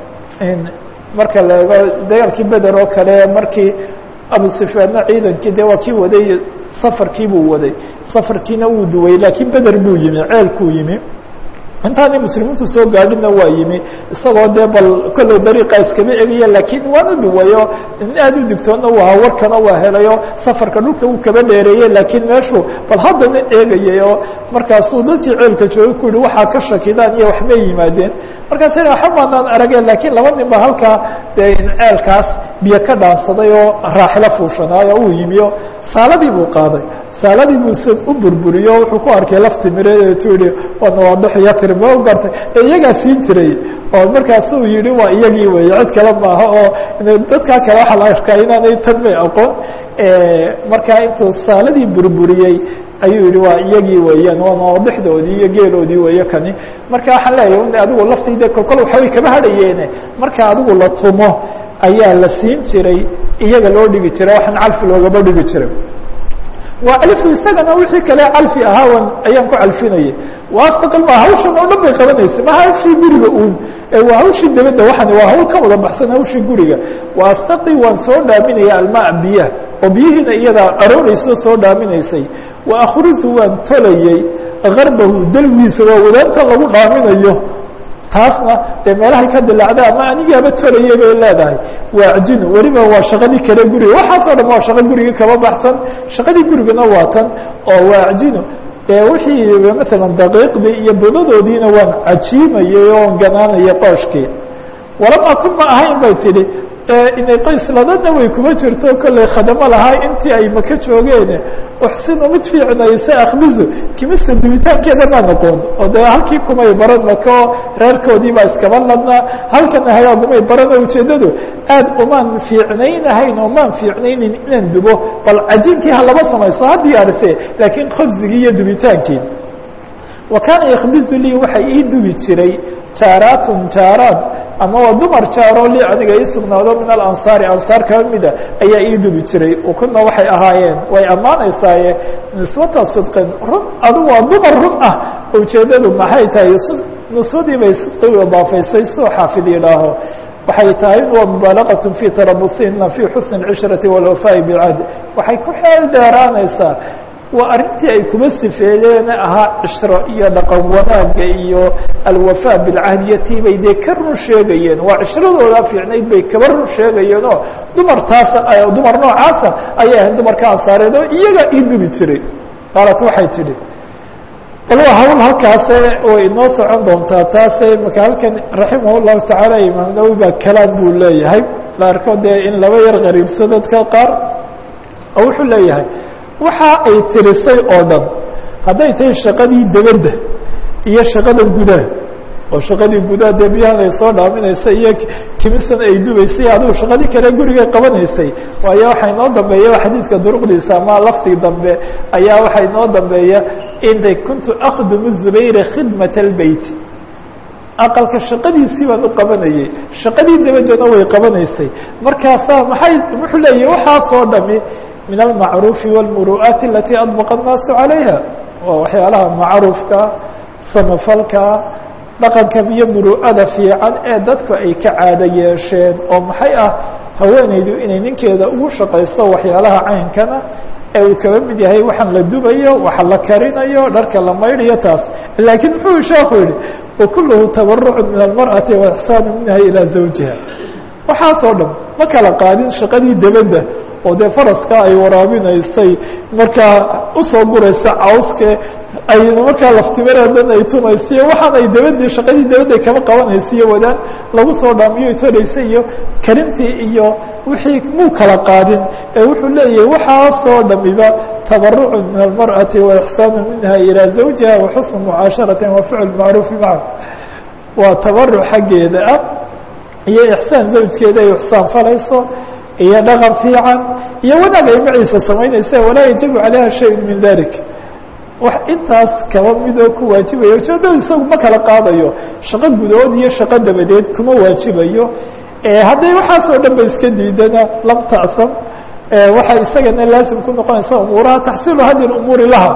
marka la eego dagaalkii beder oo kale markii abu sufyaanna ciidankii dee waa kii waday safarkii buu waday safarkiina wuu duway laakiin beder buu yimi ceelkuu yimi intaanay muslimiintu soo gaadhina waa yimi isagoo dee bal kolley dariiqa iskama egiya laakiin waanu duwayo in aad u digtoona waa warkana waa helayo safarka dhulka uu kaba dheereeyey laakiin meeshuu bal haddana eegayay oo markaasuu dadkii ceelka jooga ku yihi waxaa ka shakidaan iyo waxbay yimaadeen markaas waxa maanaan arageen laakiin laba nin ba halkaa dee ceelkaas biyo ka dhaansaday oo raaxilo fuushanaayo uu yimiyo saaladii buu qaaday saaladii buu s u burburiyo wuxuu ku arkay lafti mireedeetu yihi waa nawaadix yatri ma u gartay ee iyagaa siin jiray oo markaasuu yihi waa iyagii weeye cid kale maaha oo dadkaa kale waxaa la arkaa inaanay tan may aqoon markaa intuu saaladii burburiyey ayuu yihi waa iyagii weeyaan waa nawaadixdoodii iyo geeloodii weeye kani marka waxaan leeyahay adigu laftayda kolkol waxbay kama hadhayeene marka adigu la tumo ayaa la siin jiray iyaga loo dhigi jiray waxaan calfi loogaba dhigi jiray waa calfu isagana wixii kale calfi ahaawan ayaan ku calfinayay waastaqil ma hawshan oo dhan bay qabanaysay ma hawshii guriga uun waa hawshii dabadda waxan waa hawl ka wada baxsan hawshii guriga waastaqi waan soo dhaaminaya almaa biyaha oo biyihiina iyadaa aroorayso soo dhaaminaysay wa akhrisu waan tolayey garbahu dalgiisa waa wadaanta lagu dhaaminayo taasna dee meelahay ka dilacda ama anigaaba tolayay bay leedahay waa ajino weliba waa shaqadii kale guriga waxaasoo dhan waa shaqo gurigii kaba baxsan shaqadii gurigana waa tan oo waa ajino dee wixii maalan daqiiqdii iyo budadoodiina waan cajiimayay oon ganaanayay qooshkii walamaa kun ma ahayn bay tidhi inay qoysladana way kuma jirto kollay khadamo lahaa intii ay maka joogeen uxsinu mid fiicnaysa akhbizu kimista dubitaankeeda maa noqon oo dee halkii kumay baran maka oo reerkoodii baa iskaba ladnaa halkana hagaagumay barana ujeeddadu aad umaan fiicnaynahayn oo maan fiicnaynin inaan dubo bal cajiinkii ha laba samayso ha diyaarise laakiin khobsigii iyo dubitaankii wa kaana yakhbizu lii waxay ii dubi jiray jaaraatun jaaraad ama waa dumar jaaroo li aniga ii sugnaado min alansaari ansaar kaba mida ayaa ii dubi jiray ukuna waxay ahaayeen way ammaanaysaaye nisbata sidqin run adigu waa dumar run ah ujeeddadu maxay tahay nisbadii bay sidqi idaafaysay soo xaafid yidhaaho waxay tahay waa mubaalaqat fi tarabusihina fi xusni اcishrati walwafaa'i bicahd waxay ku xeel dheeraanaysaa waa arrintii ay kuma sifeeyeen ahaa cishro iyo dhaqan wanaagga iyo alwafaa bilcahdiya tii bay dee ka run sheegayeen waa cishradooda fiicnayd bay kaba run sheegayeen oo dumar taasa dumar noocaasa ayay ahayd dumarka ansaareed oo iyaga ii dubi jiray qaalat waxay tidhi bal waa hawl halkaase way inoo socon doontaa taase maka halkan raximah llahu tacaala imaam nawowi baa kalaam buu leeyahay la arko dee in laba yar qariibso dadka qaar oo wuxuu leeyahay waxa ay tirisay oo dhan hadday tahay shaqadii dabadda iyo shaqada gudaha oo shaqadii gudaha dee biyahan ay soo dhaaminaysa iyo kimisan ay dubaysay adigu shaqadii kale gurigay qabanaysay waayo waxaa inoo dambeeya xadiidka duruqdiisa ama laftii dambe ayaa waxaa inoo dambeeya inay kuntu akdumu zubayra khidmat albeyt aqalka shaqadiisii baan u qabanayay shaqadii dabaddana way qabanaysay markaasaa maxay wuxuu leeyahy waxaasoo dhami min almacruufi wاlmuru'aati alati adbaqa الnaasu calayha waa waxyaalaha macruufka samafalka dhaqanka iyo muru'ada fiican ee dadku ay ka caado yeesheen oo maxay ah haweenaydu inay ninkeeda ugu shaqayso waxyaalaha caynkana ee uu kaba mid yahay waxaan la dubayo waxa la karinayo dharka la maydhayo taas laakiin muxuu sheeku yihi wakuluhu tabarucu min almarأati waixsaanu minha ilaa zawjiha waxaasoo dhan ma kala qaadin shaqadii dabadda oo dee faraska ay waraabinaysay markaa usoo guraysa cawske ay markaa laftimareedan ay tumaysiyo waxaan ay dabadii shaqadii dabadda kama qabanaysiyo wadaan lagu soo dhaamiyo toraysay iyo karintii iyo wixii muu kala qaadin ee wuxuu leeyahay waxaasoo dhamiba tabarucu min almarأati waixsaanu minha ilaa zawjiha waxusnu mucaasharati wa ficl macruufi maca waa tabaruc xaggeeda ah iyo ixsaan zawjkeeda ay ixsaan falayso iyo dhaqan fiican iyo wanaag ay maciisa samaynaysa walaa yajibu calayha shay min dalik wax intaas kaba midoo ku waajibaya ujeedada isagu ma kala qaadayo shaqo gudood iyo shaqo dabadeed kuma waajibayo hadday waxaasoo dhan ba iska diidana lam tacsam waxay isagana laasim ku noqonaysa umuuraha taxsiilu hadi umuuri laha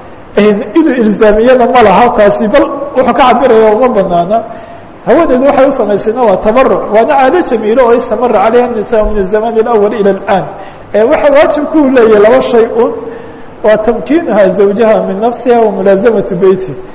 inuu ilzaamiyana ma laha taasi bal wuxuu ka cabiraya uma banaana haweeneedu waxay u samaysayna waa tabaruc waana caado jamiilo oo istamara calayha الnisa min الزaman الأول ilى الآn waxa waajibku u leeyahy laba shay un waa tamkiinuha zawjaha min nafsiha wa mulaazamatu beyti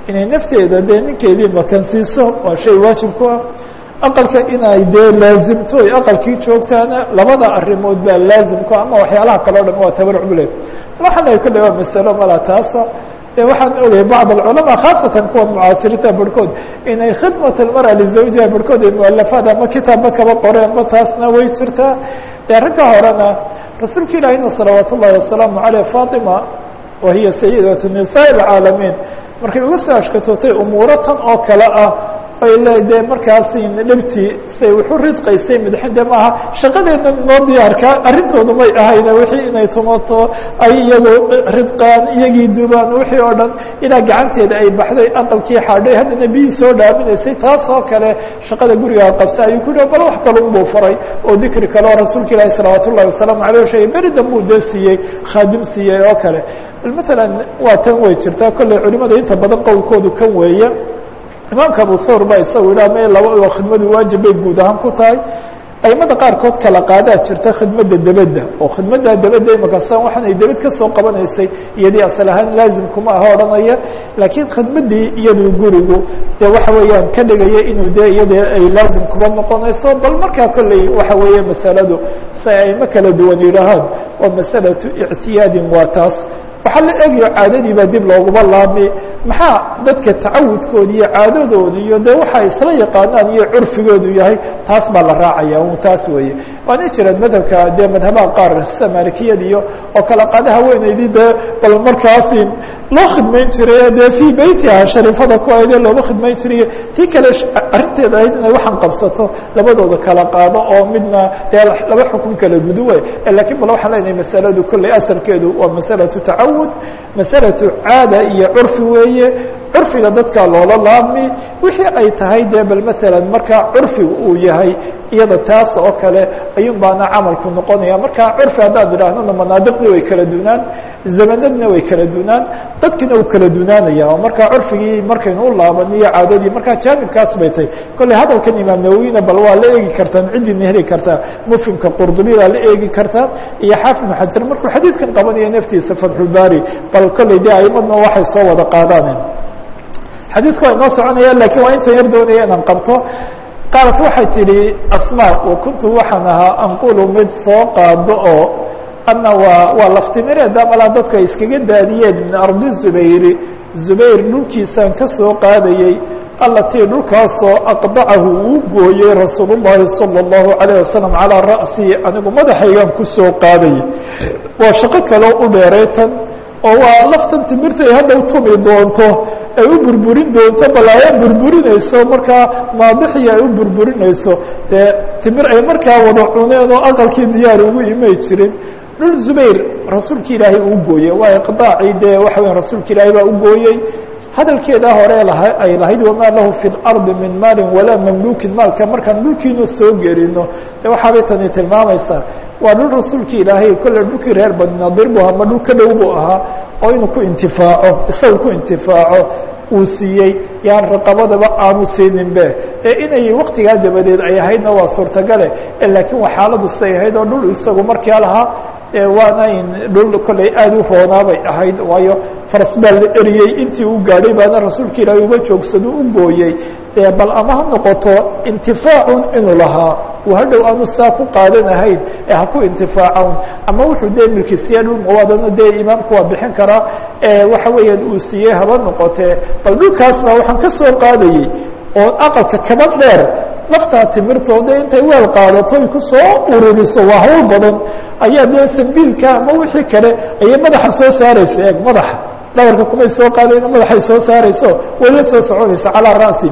inay nafteeda dee ninkeedii makansiiso waa shay waajib ku ah aqalka inay dee laazimto ay aqalkii joogtaana labada arrimood baa laazim ku ama waxyaalaha kale o dhan waa tabarruc bule waxaan ay ku dhawaa masalo mala taasa waxaan ogayay bacd alculamaa khaasatan kuwa mucaasiriinta barhkood inay khidmat almara lizawjiha barhkood ay mualafaad ama kitaabba kaba qoreenba taasna way jirtaa dee ragga horena rasuulka ilaahina salawaat ullahi wasalaamu caleyh fatima wa hiya sayidatu nisaa alcaalamiin markay uga soo ashkatootay umuuro tan oo kale ah ay le dee markaasi dhibtii say wuxu ridqaysay midxinde maaha shaqadeedna noo diyaarka arrintoodu may ahayne wixii inay tumato ay iyagu ridqaan iyagii dubaan wixii oo dhan ilaa gacanteeda ay baxday aqalkii xaadhay haddana biyii soo dhaaminaysay taas oo kale shaqada gurigaa qabsa ayuu ku bal wax kalun buu faray oo dikri kale oo rasuulka ilaahi salawaat ullahi wasalaamu aleyh sheegay beri danbuu dee siiyey khaadim siiyey oo kale bal matalan waa tan way jirtaa kolley culimada inta badan qowlkoodu kan weeye imaamka abu thawr ba isagu idhaha me laba oo khidmadu waajib bay guud ahaan ku tahay aimada qaarkood kala qaadaa jirta khidmadda debedda oo khidmadda debedda imakasaan waxaanay debed ka soo qabanaysay iyadii asal ahaan laazim kuma aha odhanaya laakiin khidmaddii iyadu gurigu dee waxa weeyaan ka dhigaya inuu dee iyada ay laazim kuma noqonayso bal markaa kolley waxa weeye masaladu si aimo kala duwan yidhaahaan waa masalatu ictiyaadin waa taas waxaa la egayo caadadii baa dib looguma laami maxaa dadka tacawudkooda iyo caadadooda iyo de waxa isla yaqaanaan iyo curfigoodu yahay taas baa la raacaya un taas weeye waana jiraan madhabka dee madhabaha qaar sida maalikiyada iyo oo kala qaada haweeneydii dee bal markaasi loo khidmayn jiray dee fii beytiha shariifada ku ahayd ee looga khidmayn jiray tii kale arrinteeda ahayd inay waxaan qabsato labadooda kala qaado oo midna dee laba xukun kala guduwe lakin bal waxaan leenahay masaladu kolley asalkeedu waa masalatu tacawud masalatu caada iyo curfi weeye curfiga dadka loola laami wixii ay tahay dee bal masalan markaa curfiga uu yahay iyada taas oo kale ayuun baana camalku noqonaya marka curfi haddaad idhaahnona manaadiqdii way kala dunaan zamanadna way kala dunaan dadkina uu kala dunaanaya oo marka curfigii markaynu u laaban iyo caadadii marka jaanibkaas bay tahay kolley hadalkan imaam nawowina bal waa la eegi kartaan ciddina heli kartaa mufhimka qurdubidaa la eegi kartaa iyo xaafid ibnu xajar markuu xadiidkan qabanaya naftiisa fatxulbaari bal kolley dee aimadna waxay soo wada qaadaan xadiidku waa inoo soconaya lakin waa intan yar doonaya inaan qabto qaalat waxay tidhi asma wa kuntu waxaan ahaa anqulu mid soo qaado oo ana waa waa laftimireeda malaa dadku ay iskaga daadiyeen min ardi zubayri zubayr dhulkiisaan ka soo qaadayey allatii dhulkaasoo aqdacahu uu gooyey rasuul ullahi salى اllahu alayه wasalam calaa ra'sii anigu madaxaygaan ku soo qaadayay waa shaqo kaleo u dheeraytan oo waa laftan timirtay hadhow tumi doonto ay u burburin doonto balaayo burburinayso markaa maadixii ay u burburinayso dee timir ay markaa wada cuneen oo aqalkii diyaar ugu imay jirin dhul zubayr rasuulka ilaahay uu gooyey waa iqdaacii dee waxa weya rasuulka ilaahay baa u gooyey hadalkeedaa hore laha ay lahayd wamaa lahu fi اlardi min maalin walaa mamlukin maalka markaan dhulkiina soo gelino de waxaabay tani tilmaamaysaa waa dhul rasuulka ilaahay kolle dhulkii reer bani nadir bu ama dhul ka dhow buu ahaa oo inuu ku intifaaco isaga ku intifaaco uu siiyey yaan raqabadaba aanu siininbe ee inay waktigaa dabadeed ay ahaydna waa suurtagale laakiin waa xaaladu siday ahayd oo dhul isagu markaa lahaa waana in dhul kolley aada u roonaabay ahayd waayo faras baa la eriyey intii u gaadhay baana rasuulka ilaahay uga joogsado u gooyey bal ama ha noqoto intifaacun inuu lahaa uu hadhow aanu saa ku qaadanahayn ee ha ku intifaacan ama wuxuu dee milkisiya dhul mawaadana dee imaamku waa bixin karaa waxa weeyaan uu siiyey haba noqotee bal dhulkaas baa waxaan ka soo qaadayey oo aqalka kaba dheer laftaa timirtooda intay weel qaadato ay ku soo ururiso waa hawl badan ayaa dee sambiilka ama wixii kale ayay madaxa soo saaraysa eeg madaxa dhabarka kumay soo qaadayno madaxay soo saarayso way la soo soconaysa calaa ra'si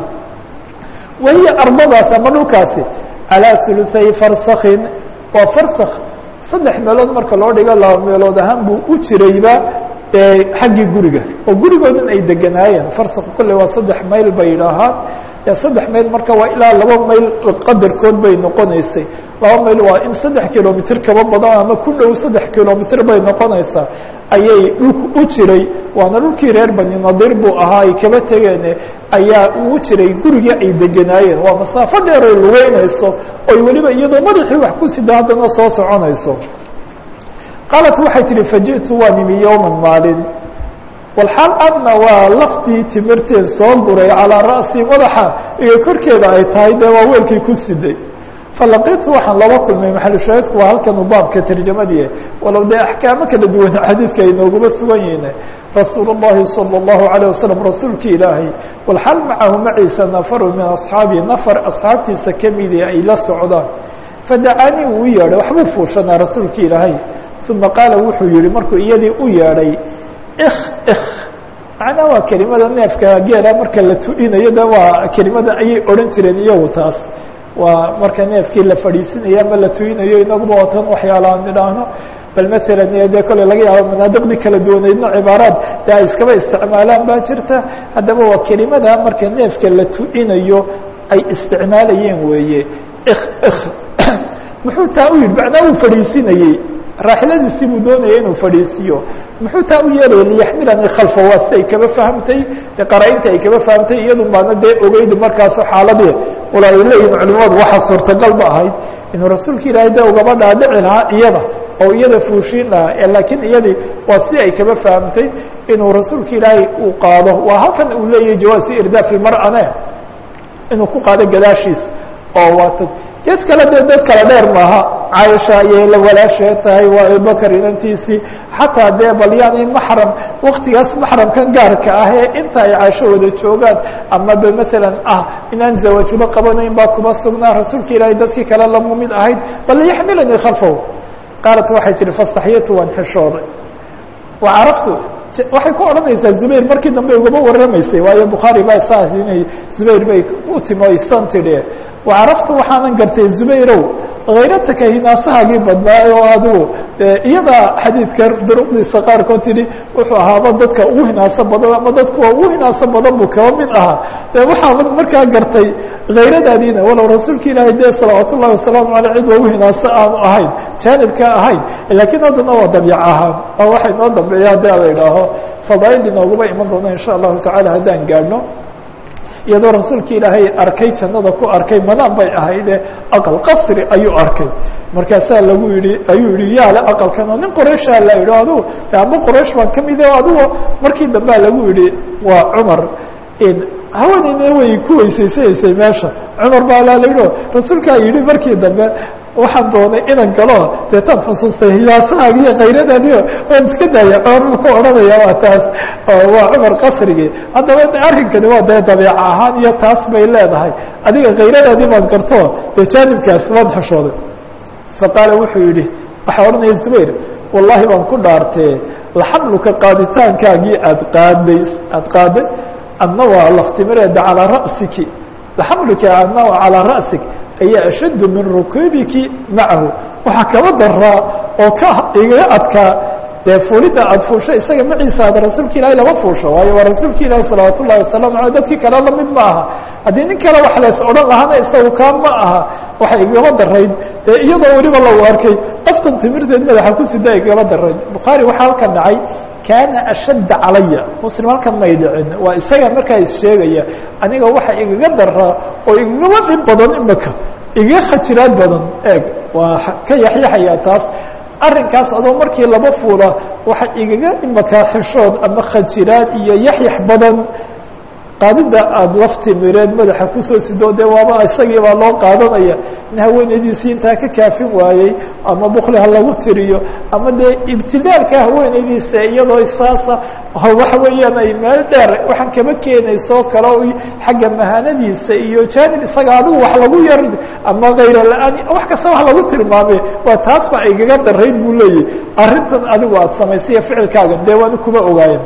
wahiya ardadaas ama dhulkaasi calaa uluay farsakin waa farsak saddex meelood marka loo dhigo laba meelood ahaan buu u jirayba xaggii guriga oo gurigoodan ay deganaayeen farsak kolle waa saddex mayl bay yidhaahaan saddex mayl marka waa ilaa laba mayl qadarkood bay noqonaysay laba mayl waa in saddex kilomitr kaba badan ama ku dhow saddex kilomitr bay noqonaysaa ayay dhulku u jiray waana dhulkii reer bani nadir buu ahaa ay kaba tegeen ayaa uu jiray gurigii ay deganaayeen waa masaafo dheer ay lugeynayso oy weliba iyadoo madaxii wax ku sida haddana soo soconayso qaalat waxay tihi faji'tu waan imi yowman maalin walxaal adna waa laftii timirteed soo guray calaa ra'si madaxa iyo korkeeda ay tahay dee waa weelkii ku siday falaqitu waxaan laba kulmay maxalushaahidku waa halkan uu baabka tarjamadii walow dee axkaamo kala duwan xadiidka ay nooguma sugan yihiin rasuul الlahi salى الlahu عalيه wasalam rasuulki ilaahay walxal macahu maciisa nafaru min asxaabi nafar asxaabtiisa kamidii ay la socdaan fadacaanii uu u yeedhay waxbuu fuushanaa rasuulki ilaahay uma qaala wuxuu yihi markuu iyadii u yeedhay ik ik macnaa waa kelimada neefka geela marka la tu'inayo de waa kelimada ayay odhan jireen iyagu taas waa marka neefkii la fadhiisinayo ama la tuyinayo inaguba watan waxyaala aan idhaahno bal masalan dee kole laga yaabo manaadiqdii kala duwaneydna cibaaraad de ay iskaba isticmaalaan baa jirta haddaba waa kelimada marka neefka la tu'inayo ay isticmaalayeen weeye ik ik muxuu taa u yidhi macnaa uu fadhiisinayey raaxiladiisii buu doonaya inuu fadhiisiyo muxuu taa u yeelaya liyaxmilanii khalfa waa si ay kaba fahamtay de qara-inta ay kaba fahamtay iyadu baana dee ogeydi markaaso xaaladii wala ay leeyihin culimadu waxaa suurtagal ba ahayd inuu rasuulka ilaahay de ugaba dhaadhici lahaa iyada oo iyada fuushiin lahaa laakiin iyadii waa si ay kaba fahamtay inuu rasuulka ilaahay uu qaado waa halkan uu leeyahay jawaasu irdaaf ilmar'ane inuu ku qaado gadaashiisa oo waata gees kale dee dad kala dheer maaha caaisha ayay la walaashee tahay waa abubakar inantiisii xataa dee bal yani maxram waktigaas maxramkan gaarka ah ee inta ay caasho wada joogaan ama be masalan ah inaan zawaajulo qabanayn baa kuma sugnaa rasuulka ilaahay dadkii kale lamu mid ahayd bal yaxmilanii khalfahu qaalat waxay tihi fastaxyatu waan xishooday wa caraftu waxay ku odhanaysaa zubayr markii dambe ugaba warramaysay waayo bukhaari baa saas inay zubayr bay u timo isan tidhi wacaraftu waxaanan gartay zubayrow hayrataka hinaasahaagii badnaayo oo adigu iyada xadiidka duruqdiisa qaarkood tidhi wuxuu ahaaba dadka ugu hinaaso badan ama dadkuwa ugu hinaaso badan buu kaba mid ahaa de waxaaban markaa gartay hayradaadiina walow rasuulka ilaahay dee salawaat ullahi wasalaamu aleyh cid ugu hinaaso aanu ahayn jaanibka ahayn laakiin haddana waa dabyac ahaan oo waxay noo dambeeya haddii ala idhaaho fadaail inooguma iman doona insha allahu tacala haddaan gaadhno iyadoo rasuulka ilaahay arkay jannada ku arkay madaan bay ahayde aqal qasri ayuu arkay markaasaa lagu yihi ayuu yihi yaale aqalkan oo nin qoreyshaa la yidhi adigu amba qoraysh baan ka mid adigo markii dambea lagu yihi waa cumar haweeneyna way ku weysaysanaysay meesha cumar baa laa la yidhi rasuulkaa yidhi markii dambe waxaan doonay inan galo deetaan xusuustay hiyaasahaagi iyo kayradaadiio waan iska daaya cumar buu ku odhanaya waa taas waa cumar qasrigii haddaba arrinkani waa dee dabeeca ahaan iyo taas bay leedahay adiga kayradaadii baan garto dee jaanibkaas waan xishooday faqaala wuxuu yidhi waxaa odhanaya zubayr wallahi baan ku dhaartee laxamluka qaaditaankaagii aad qaaday aad qaaday adna waa laftimireeda calaa ra'siki laxamluka adna waa calaa ra'sik ayaa ashaddu min rukuubiki macahu waxaa kaba daraa oo ka igaga adkaa dee fuulidda aada fuusho isaga maciisa aad rasuulka ilaahay lama fuusho waayo waa rasuulka ilaahi salawaat ullahi wasalaamu aley dadkii kale lamid ma aha haddii nin kale wax lees odhan lahaana isagu kaa ma aha waxay igaba darayd dee iyadoo weliba lagu arkay aftan timirteed madaxa ku sida igaba darayd bukhaari waxaa halkan dhacay kaana ashadda calaya muslim halkan may dhicin waa isaga markaa issheegaya aniga waxa igaga daraa oo igagaba dhib badan imaka igaga khajiraad badan eeg waa ka yaxyaxaya taas arrinkaas adoo markii laba fuula waxa igaga imaka xishood ama khajiraad iyo yaxyax badan qaadida aada laftimireed madaxa kusoo sido dee waaba isagii baa loo qaadanaya in haweenaydiisii intaa ka kaafin waayey ama bukli ha lagu tiriyo ama dee ibtidaalka haweenaydiisa iyadoo saasa waxa weeyaan ay meel dheer waxaan kaba keenayso kale o xagga mahanadiisa iyo jaanib isaga adigu wax lagu yar ama kayra la-aan wax kasta wax lagu tilmaame waa taas ba igaga darayd buu leeyahy arrintan adigu aada samaysaiyo ficilkaagan dee waani kuma ogaayen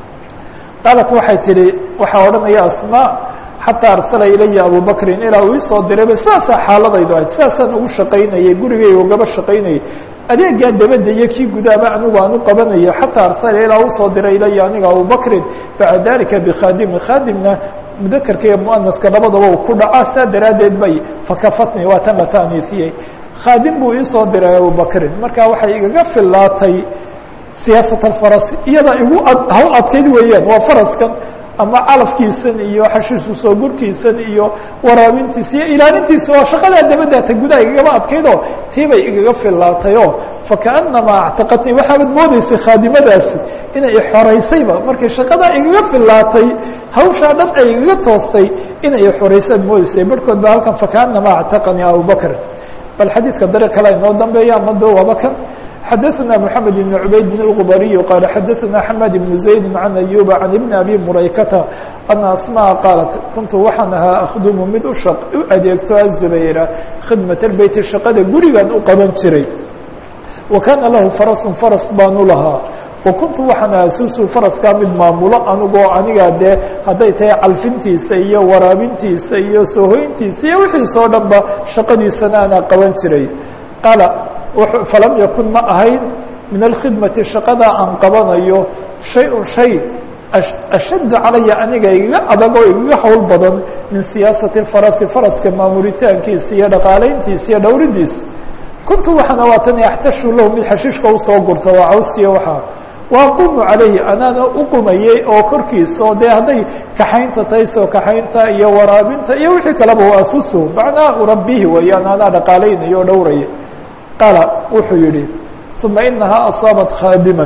qaalat waxay tihi waxaa odhanaya asmaa xataa arsala ilaya abubakrin ilaa uu isoo dirayba sidaasaa xaaladaydu ahayd sidaasaan ugu shaqaynayay gurigay ugaba shaqaynayay adeegaa dabadda iyo kii gudaaba anigu aan u qabanayo xataa arsala ilaa usoo diray ilaya aniga abubakrin bacda dalika bikhaadimi khaadimna mudakarka iyo muanaska labadaba uu ku dhacaa saa daraaddeed bay fakafatni waa tan la taaniisiyey khaadim buu iisoo diray abubakrin marka waxay igaga fillaatay siyaasat alfarasi iyada igu hawl adkayd weeyaan waa faraskan ama calafkiisan iyo xashiisku soo gurkiisan iyo waraabintiisa iyo ilaalintiisa waa shaqadaa dabadaata gudaha igagaba adkaydoo tii bay igaga fillaatayoo fakaanamaa actaqatnii waxaabad moodeysay khaadimadaasi inay xoraysayba markay shaqadaa igaga filaatay hawshaa dhan ay igaga toostay inay xoraysay ad moodeysay barhkood ba halkan fakaanamaa actaqanii abubakr bal xadiidka dare kale inoo dambeeya amado waaba kan xadaثna mحamed بن cubayd بن الغbariي qال xadaثna xmad بن زayd عan أyuba عan iبn abi muraykata ana asmاء qaalat kuntu waxaan ahaa akdumu mid u adeegto azubayra khidmaة اbeyti shaqada gurigan u qaban jiray wa kana lahu farasu faras baanu lahaa wakuntu waxaan ahaa susu faraskaa mid maamulo anigoo anigaa dee hadday tahay calfintiisa iyo waraabintiisa iyo soohoyntiisa iyo wixiisoo dhan ba shaqadiisana anaa qaban jiray qaala falam yakun ma ahayn min alkhidmati shaqada aan qabanayo shay-un shay ashadda calaya aniga igaga adag oo igaga howl badan min siyaasati farasi faraska maamulitaankiisa iyo dhaqaalayntiisa iyo dhowridiisa kuntu waxaana waatan axtashu lahu mid xashiishka usoo gurta waa cawskiya waxaa waaqumu calayhi anaana u qumayey oo korkiisa oo dee hadday kaxaynta tahay soo kaxaynta iyo waraabinta iyo wixii kaleba waa asuso macnaa urabihi weeyaan anaa dhaqaalaynayo o dhowraya qaala wuxuu yihi uma inahaa asaabat khaadiman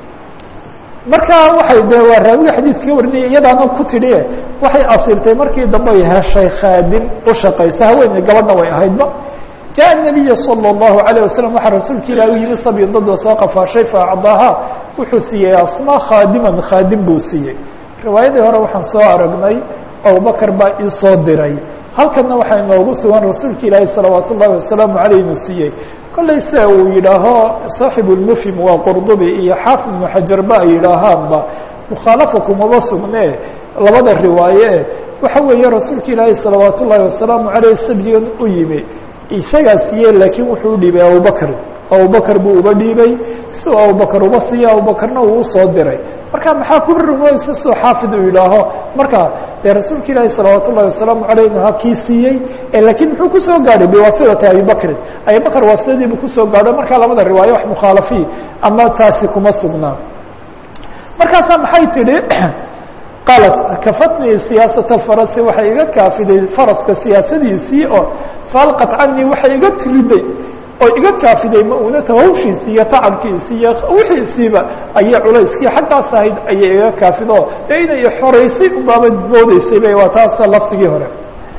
markaa waxay de waa raawiga xadiidka ka warinaya iyadaana ku tidhi waxay asiibtay markii dambe ay heshay khaadim u shaqaysa haweeney gabadha way ahaydba jaء النabiya salى الlahu عalيه wasalam waxaa rasuulka ilah u yimi sabyin dadoo soo qafaashay faacdaaha wuxuu siiyey asma khaadiman khaadim buu siiyey riwaayadii hore waxaan soo aragnay abubakr baa ii soo diray halkana waxaa inoogu sugan rasuulka ilaahi salawaat ullahi wasalaamu aleyh inuu siiyey kollay se uu yidhaaho saaxibu lmufhim waa qurdubi iyo xaafid ibnu xajarba ay yidhaahaanba mukhaalafa kumaba sugne labada riwaaye waxa weeye rasuulka ilaahi salawaat ullahi wasalaamu aleyh sabyigan u yimi isagaa siiyey laakiin wuxuu u dhiibay abubakr abubakr buu uba dhiibay si uu abubakr uba siiya abubakrna uu usoo diray marka maxaa ku rumoysa soo xaafid uu yidhaaho marka dee rasuulka ilaahi salawaat ullahi wasalaamu aleyh ha kii siiyey lakiin muxuu kusoo gaadhay biwasilati abibakrin abibakr wasiladiibu kusoo gaadho markaa labada riwaayo wax mukhaalafi ama taasi kuma sugnaa markaasaa maxay tidhi qaalat kafatnii siyaasata farasi waxay iga kaafiday faraska siyaasadiisii oo faalqat canii waxay iga tiriday oo iga kaafiday ma-uunata hawshiisi iyo tacabkiisi iyo wixiisiiba ayay culayskii xaggaas ahayd ayay iga kaafido dee inay xoraysay ubaaba moodeysay ba waa taasa lafdigii hore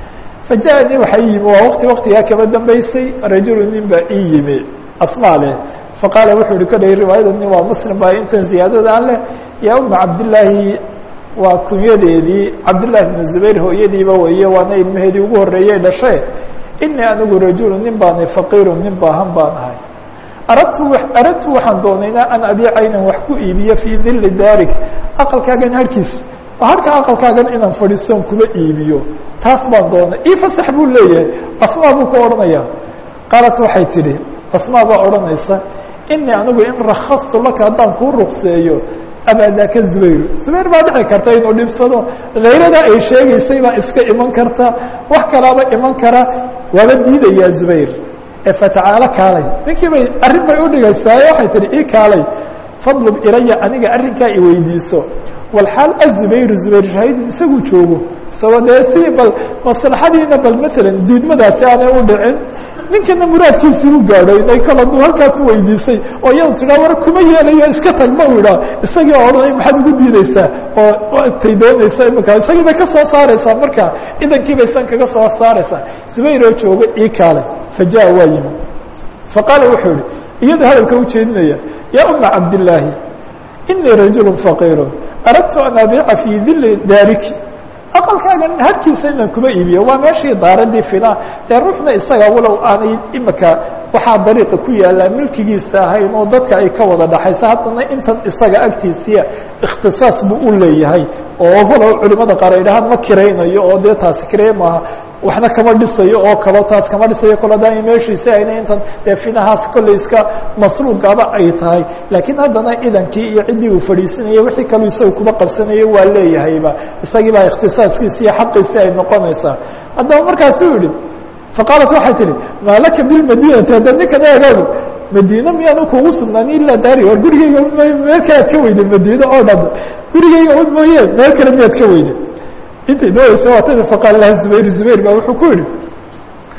faja-nii waxaa ii yimi waa waqti waqtigaa kaba dambeysay rajulu nin baa ii yimi asmaa leh faqaala wuxuu ihi kadhay riwaayada nin waa muslim baa intan ziyaadadaan leh yaa uma cabdillaahi waa kunyadeedii cabdillahi bnu zubayr hooyadiiba weeye waana ilmaheedii ugu horreeyey dhashe inii anigu rajulu nin baanay faqiiru nin baahan baan ahay aradtu aradtu waxaan doonaynaa an abiica inaan wax ku iibiyo fii dili daarik aqalkaagan harkiis oo harka aqalkaagan inaan fadhiisoon kuma iibiyo taas baan doonay ii fasax buu leeyahay asmaa buu ka odhanaya qaalat waxay tidhi asmaa baa odhanaysa inii anigu in rakastu laka haddaan kuu ruqseeyo abaadaka zubayr zubayr baa dhici karta inuu dhibsado hayrada ay sheegaysay baa iska iman karta wax kalaaba iman kara waaba diidayaa zubayr ee fatacaalo kaalay ninkii bay arrin bay udhigaysaa waxay tihi ii kaalay fadlub ilaya aniga arrinkaa iweydiiso walxaal azubayr zubayr shahiidun isagu joogo isagoo dee si bal maslaxadiina bal maalan diidmadaasi aanay u dhicin ninkana muraadkiisii u gaadho inay kal aduu halkaa ku weydiisay oo iyadu tidhaa war kuma yeelayo iska tag ma u idhaa isagii odhanay maxaad ugu diideysaa oo tay doonaysa imika isagii bay ka soo saaraysaa marka idankii bay san kaga soo saaraysaa zubayr oo jooga ii kaalay faja waa yimi faqaala wuxuu ihi iyada hadalka ujeedinaya yaa uma cabdillaahi inii rajulu faqiiru aradtu an abiica fii dili daariki aqalkaagan harkiisa inaan kuma iibiyo waa meeshii daaradii fila dee ruuxna isaga walow aanay imika waxaa dariiqa ku yaallaa milkigiisa ahayn oo dadka ay ka wada dhaxaysa haddana intan isaga agtiisiya ikhtisaas buu u leeyahay oo walow culimada qaar ay dhahaan ma kiraynayo oo dee taasi kirey maaha waxna kama dhisayo oo kalo taas kama dhisayo kalo daami meeshiisi ayna intan dee finahaas kolley iska masruuqaba ay tahay laakiin haddana idankii iyo ciddii uu fadhiisanayay wixii kaluu isaga kuma qabsanayo waa leeyahayba isagii baa ikhtisaaskiisi iyo xaqiisi ay noqonaysaa haddaba markaasuu yihi faqaalat waxay tihi maa laka bilmadinati hadda ninkan eegaago madiine miyaanu kugu sugnaan ilaa daari war gurigeyga meel kale ad ka weyday madiine oo dhan gurigeyga un mooye meel kale miyaad ka weyday intay doonaysa waa tada faqaal laha zubayr zubayr baa wuxuu ku yihi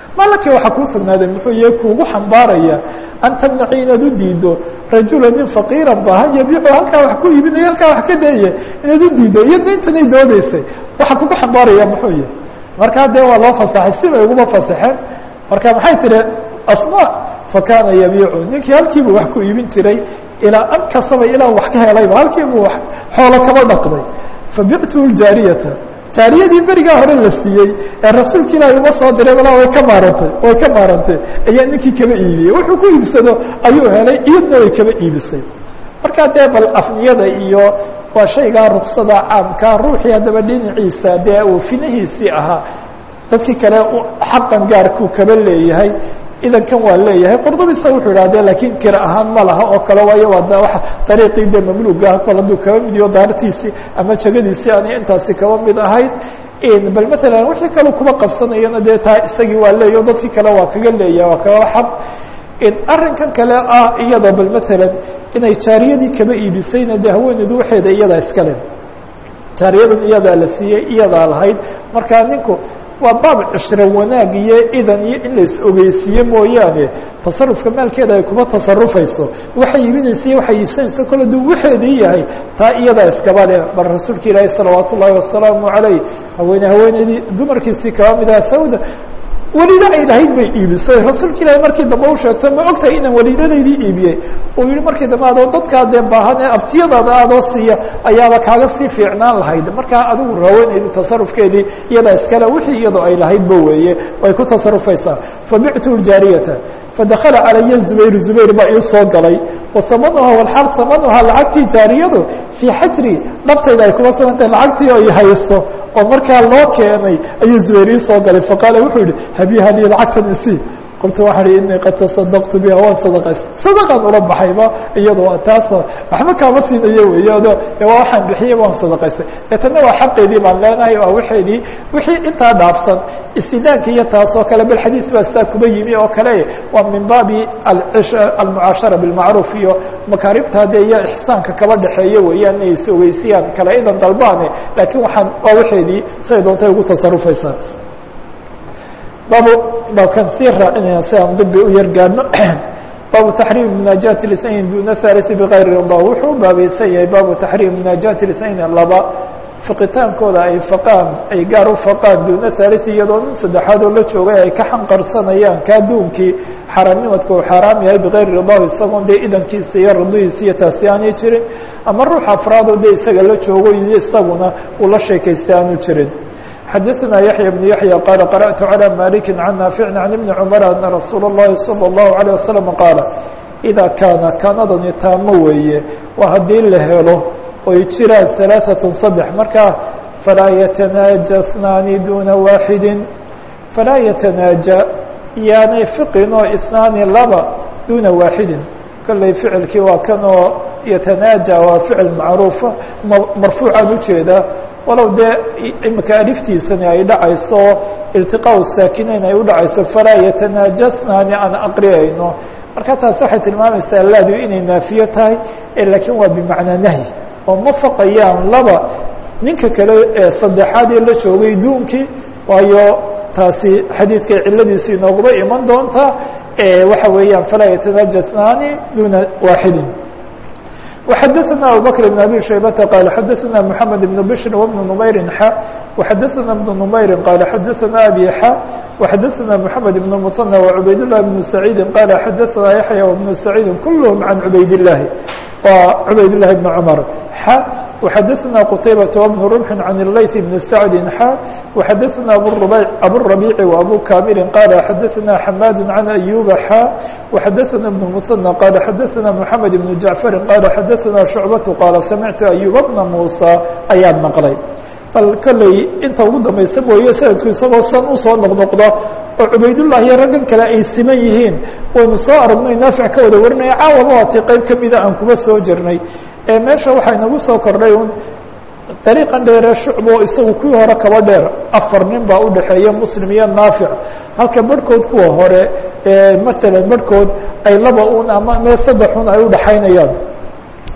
malakii waxaa kuu sugnaaday muxuu yahay kuugu xambaaraya an tamnaci inaad u diido rajula nin faqiira baahan yabiicu halkaa wax ku iibinaya halkaa wax ka dayaya inaad u diido iyadna intanay doodeysay waxa kugu xambaaraya muxuu yahay markaa dee waa loo fasaxay si bay uguma fasaxeen marka maxay tihi asma fakana yabiicu ninkii halkiibuu wax ku iibin jiray ilaa an kasaba ilaa wax ka helayba halkiibuu xoolo kaba dhaqday fabictu ljaariyata jaariyadii berigaa hore la siiyey ee rasuulka ilaahi uma soo diray walaa way ka maarantay way ka maarantay ayaa ninkii kaba iibiyey wuxuu ku iibsado ayuu helay iyadna way kaba iibisay markaa dee bal afniyada iyo waa shaygaa ruksada caamka ruuxii haddaba dhinaciisa dee uu finahiisii ahaa dadkii kale xaqan gaarkuu kaba leeyahay idankan waa leeyahay qordobisa wuxuu idhahdee laakiin kira ahaan ma laha oo kale waayo waa wa dariiqii dee mamluga kol hadduu kaba mid iyo daartiisii ama jegadiisii aanay intaasi kaba mid ahayd bal matalan wixii kale kuma qabsanayana dee taa isagii waa leeyaho dadkii kale waa kaga leeyahay waa kaga xaq arrinkan kale ah iyada bal matalan inay jaariyadii kaba iibisayna dee haweeneydu waxeeda iyadaa iskale jaariyadan iyadaa la siiyey iyadaa lahayd markaa ninku waa baab cishro wanaag iyo idan iyo in lais ogeysiiye mooyaane tasarufka maalkeeda ay kuma tasarufayso waxay iibinaysa iyo waxay iibsanaysa kole duu waxeedii yahay taa iyadaa iskaba leh bal rasuulka ilaahi salawaat ullaahi wasalaamu calayh haweene haweeneydii dumarkiisii kaba mid aha sawda welido ay lahayd bay iibisay rasuulka ilaahi markii dambe u sheegtay ma ogtahay inaan weliidadaydii iibiyey uu yihi markii dambe adoo dadkaa dee baahan ee aftiyadaada adoo siiya ayaaba kaaga sii fiicnaan lahayd markaa adigu rawanaydi tasarufkeedii iyadaa iskale wixii iyadoo ay lahaydba weeye way ku tasarufaysaa fabictu ljaariyata fadakala calaya zubayr zubayr baa ii soo galay wasamanuha walxaal samanuhaa lacagtii jaariyadu fii xajri dhabtayda ay kuma sugantahay lacagtii ay hayso oo markaa loo keenay ayuu zubayr ii soo galay faqaala wuxuu yihi habiha lii lacagtan isi qultu waxaa hi inii qad tasadaqtu biha waan sadaqays sadaqaan ula baxayba iyado taas waxba kaama siinayo weeyado waa waxaan bixiyey waan sadaqaystay deetana waa xaqeedii baan leenahay waa waxeedii wixii intaa dhaafsan istidaanka iyo taas oo kale bal xadiis baa sidaa kuba yimi oo kale waa min baabi almucaashara bilmacruuf iyo makaaribta dee iyo ixsaanka kaba dhexeeyo weeyaan inay is ogeysiyaan kale idan dalbaane laakiin waxaan waa waxeedii siday doontay ugu tasarufaysaa baabu baabkan sii raacinaya si aan dambi u yargaano baabu taxriim munaajaati lisnayn duna halisi bigayri rida wuxuu baabaysan yahay baabu taxriim munaajaati lisnayn laba fiqitaankooda ay faqaan ay gaar u faqaan duuna halisi iyadoo nin saddexaad oo la joogay ay ka xanqarsanayaan ka adduunkii xaaraamnimadka uu xaaraam yahay bigayri ridahu isagoon dee idankiisa iyo ridihiisa iyo taasi aanay jirin ama ruux afraadoo dee isaga la joogo iyo isaguna uu la sheekaystay aanu jirin xadaثna yaحyى بن yaحyى qال qarأtu عlى malik عan naafic عan iبni cmr ana rasuul الlahi salى الlahu عalيه waslم qaala إida kaana kaanadani taamo weeye waa haddii la helo oy jiraan ثaلaaثaة saddex markaa falaa yatanaaja اثnaani duna waaxidi falaa yatanaaja yaanay fiqinoo اثnaani laba duna waaxidin kolley ficilkii waa kanoo yatanaaja waa ficil macruufa marfuucaan ujeedaa walow dee imika aliftiisani ay dhacayso iltiqaa saakinayn ay udhacayso falaa yatanaajasnaani aan aqriyayno marka taas waxay tilmaamaysaa laadu inay naafiyo tahay laakiin waa bimacnaa nahyi oo ma faqayaan laba ninka kale ee saddexaad ee la joogay duunkii waayo taasi xadiidkay ciladiisi inooguma iman doontaa waxa weeyaan falaa yatanaajasnaani duna waaxidin وxadثna abubكر بن abي شhaybة qال xadثna محamed بن bشhr وبن نmayri x وxadثna بن نmayri qال xadثna abي x وxadثna محamed بن المثنى وعubayd لله بن سعيidi qال xadثna yaحyى وبن سعيidi kulهm عan عubayd اللahi عubayd اللahi بن cmر x وxadثna qتayبة وبن رمح عن الlayث بن سعد x وxadثna abالربيع وأbو كامل qال xadثna حmاd عن أيوب x وxadثna بن المثنى qال xadثna محamed بن جعفر qال xadثna شhuعبة qال samعtu أيوب بنa موسى ayaan maqlay bal kolley inta ugu dambaysa mooye sanadku isagoo san usoo noqnoqdo oo cubaydالlah iyo raggan kale ay siman yihiin waynu soo aragnay naafic ka wada warinaya caawaba waati qeyb kamida aan kuma soo jirnay ee meesha waxaa inagu soo kordhay un dariiqan dheere shucbo isagu kuwii hore kaba dheer afar nin baa udhexeeya muslim iyo naafic halka barhkood kuwa hore masalan barhkood ay laba un ama mee saddex un ay udhaxaynayaan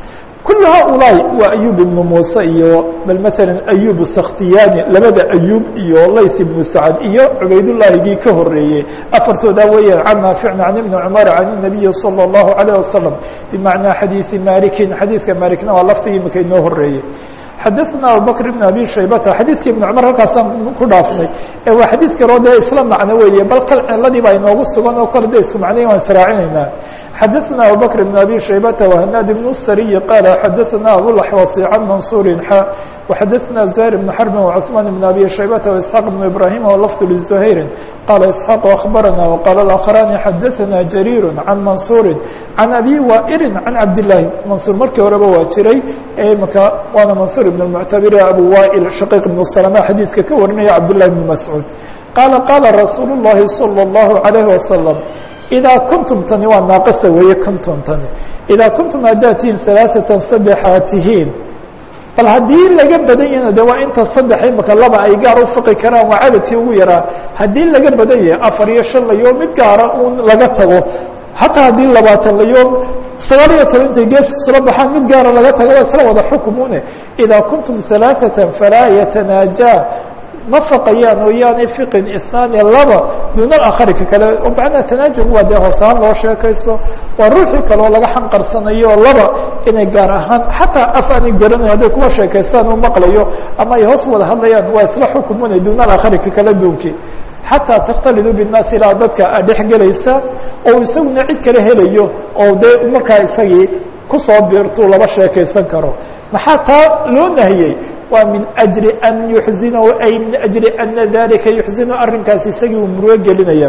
kul haؤulaaءi waa ayub ibnu muuse iyo bal mثalا ayub sakhtiyani labada ayub iyo layth ibnu sacd iyo cubaydالlahigii ka horeeyey afartooda weeyaan can naaficna can ibni cmar can الnabiyi salى الlahu عalيه wasalam bimacnaa xadiiثi malikin xadiidka malikna waa laftigii imika inoo horeeyey xadaثna abubakr ibn abi shaybata xadiidkii ibn cumar halkaasaan ku dhaafnay ee waa xadiid kaloo dee isla macno weeye bal kal ciladii baa inoogu sugan oo kale de isku macnayi waan israacinaynaa xadaثna abubakr ibn abi shaybata وhanaad ibn sariyi qaala xadaثna abulaxwasi can mansuuri xa وxadaثna زهير بن xرب وcثمان بن أbي شhيبة وإسحاq بن إبراهيم ولفظ لزهير qال إسحاq أخبرنا وqال الآخران xadaثna جرير عن منصuر عن أbي وائل عن cabداللahi منصuر markii horeba waa jiray mka waana منصuر بن المعتبر أbو وائل شhقيq بن سلمة xadيidka ka warinaya cabداللahi بن مسعوud qاaل qاaلa رasuuل اللhi صلى الله عليه وسلم إdaa kuntum tani waa naaqasa weeye kuntum tani إdaa kuntum haddaad tihiin ثaلaaثaةa saddexaad tihiin bal haddii laga badan yahna de waa inta saddex imika laba ay gaar u fiqi karaan waa cadadkii ugu yaraa haddii laga badan yahay afar iyo shan layo mid gaara un laga tago hataa haddii labaatan layo sagaal iyo toban intay gees isula baxaan mid gaara laga tago waa isla wada xukumune idaa kuntum ثalaaثaةa falaa yatanaaja ma faqayaan oo yaanay fiqin isnaani laba duuna akhari ka kale oo macnaha tanaajum waa dee hoosaan loo sheekaysto waa ruuxii kaleoo laga xanqarsanayo laba inay gaar ahaan xataa af aanay garanayo hadday kuwa sheekaystaan u maqlayo ama ay hoos wada hadlayaan waa isla xukumuna duuna akhari ka kala duunkii xataa takhtalidu binnaasi ilaa dadka a dhex gelaysa oo isaguna cid kale helayo oo dee markaa isagii kusoo biirtuu laba sheekaysan karo maxaa taa loo nahiyey waa min أجli an yuxzinahu ay min أجli ana dalika yuxzinu arrinkaasi isagii uu murugo gelinaya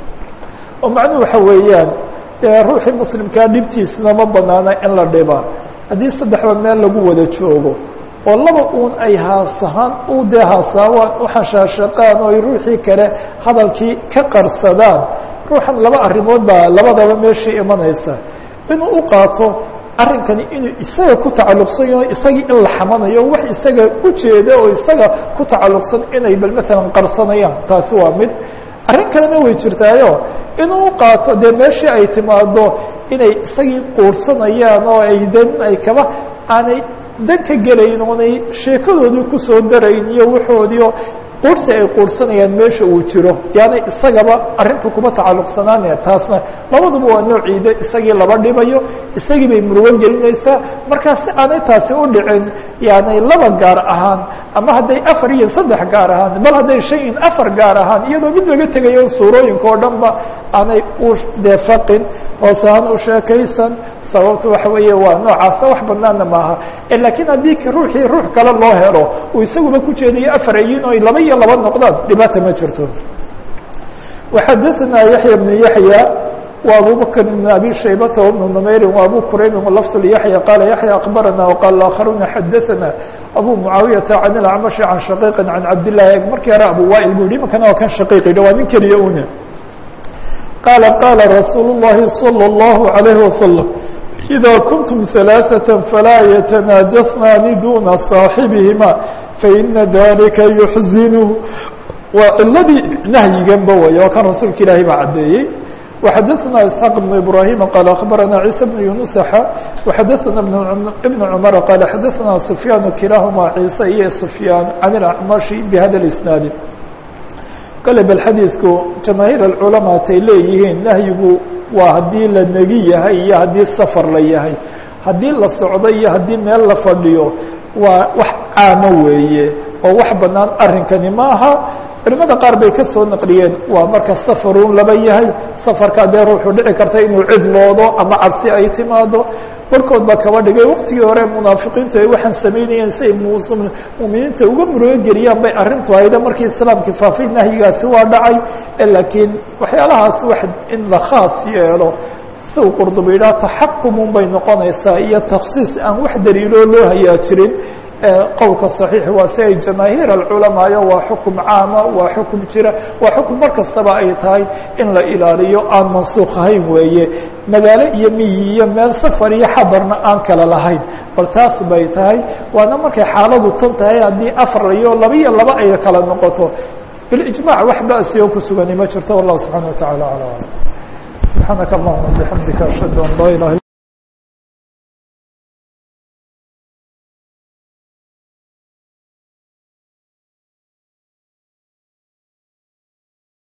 oo macnuhu waxa weeyaan ruuxii muslimkaa dhibtiisna ma banaana in la dhiba haddii saddexba meel lagu wada joogo oo laba uun ay haasahaan u dee haasaawaan uxashaashaqaan oo ay ruuxii kale hadalkii ka qarsadaan ruuxan laba arrimood baa labadaba meeshii imanaysa inuu u qaato arrinkani inuu isaga ku tacalluqsan yaho isagii in la xamanayo wax isaga ujeeda oo isaga ku tacalluqsan inay bal maalan qarsanayaan taasi waa mid arrin kalena way jirtaayo inuu u qaato dee meeshii ay timaado inay isagii quursanayaan oo ay den ay kaba aanay dan ka gelayn oonay sheekadoodii kusoo darayn iyo waxoodiio quursi ay quursanayaan meesha uu jiro yaani isagaba arrinta kuma tacalluqsanaanaya taasna labaduba waa noociide isagii laba dhibayo isagii bay murugo gelinaysaa markaa si aanay taasi u dhicin yaani laba gaar ahaan ama hadday afar iyo saddex gaar ahaan bal hadday shan iyo afar gaar ahaan iyadoo mid laga tegayo suurooyinka oo dhan ba aanay u deefaqin hoos ahaan u sheekaysan sababta waxa weeye waa noocaasa wax banaana maaha lakiin haddii ruuxii ruux kale loo helo uu isaguba ku jeediyo afar ayin o laba iyo laba noqdaan dhibaata ma jirto وxadaثna yaحyى بن yaحyى و abu bkr بن abi shaybata وبن نmayri وabu quraybi lفظ yaحyى qala yaحyى akbarana وqال آkخaruna xadaثna abu muعaawiyaةa عan الacmaشhi عan shaقيqi عan cabdالlahi markii hore abu wail bu yihi imankana waa kan shaqiiq yidhi waa nin keliya une qala qala rasuul الlahi صلى الlaه عalيه وasلم إذا كنتم ثلاثة فلا يتناجثنان دون صاaحبهما فإن ذلكa يحزنه waa ciladii نahyiganba way oo kan rasuulka ilaahay baa cadeeyey وxadaثna إسحاq بن إبراهيم qال أخبرنا عيسى بن يuنس وxadaثna بن عمر qال xadaثna سفyان kiلaahma عيسى iyo سفyاn عن الأعمشhi بhada الإسناaد kale bal xadiiثku jamaaهير الcلaماa tay leeyihiin nahyigu waa haddii la negi yahay iyo haddii safar la yahay haddii la socdo iyo haddii meel la fadhiyo waa wax caamo weeye oo wax banaan arrinkani maaha culimada qaar bay ka soo naqliyeen waa marka safarun laba yahay safarkaa dee ruuxu dhici karta inuu cidloodo ama cabsi ay timaado barkood baa kaba dhigay waqtigii hore munaafiqiintu ay waxaan samaynayeen si ay muminiinta uga murugo geliyaan bay arrintu hayda markii islaamkii faafay nahyigaasi waa dhacay laakiin waxyaalahaas wax in la khaas yeelo si uu qurduba yidhaha taxakumun bay noqonaysaa iyo taksiis aan wax daliiloo loo hayaajirin qowlka صaxiix waa si ay jamaahiir alculamaayo waa xukum caama waa xukum jira waa xukum mar kastaba ay tahay in la ilaaliyo aan mansuuq ahayn weeye magaalo iyo miyi iyo meel safar iyo xadarna aan kala lahayn bal taas bay tahay waana markay xaaladu tan tahay haddii afar iyo laba iyo laba ay kala noqoto bilijmac wax basiyo ku sugani ma jirto wallahu subxana wa taعala alى alam subxaanaka allahuma bixamdika ashhadu an laa ilaha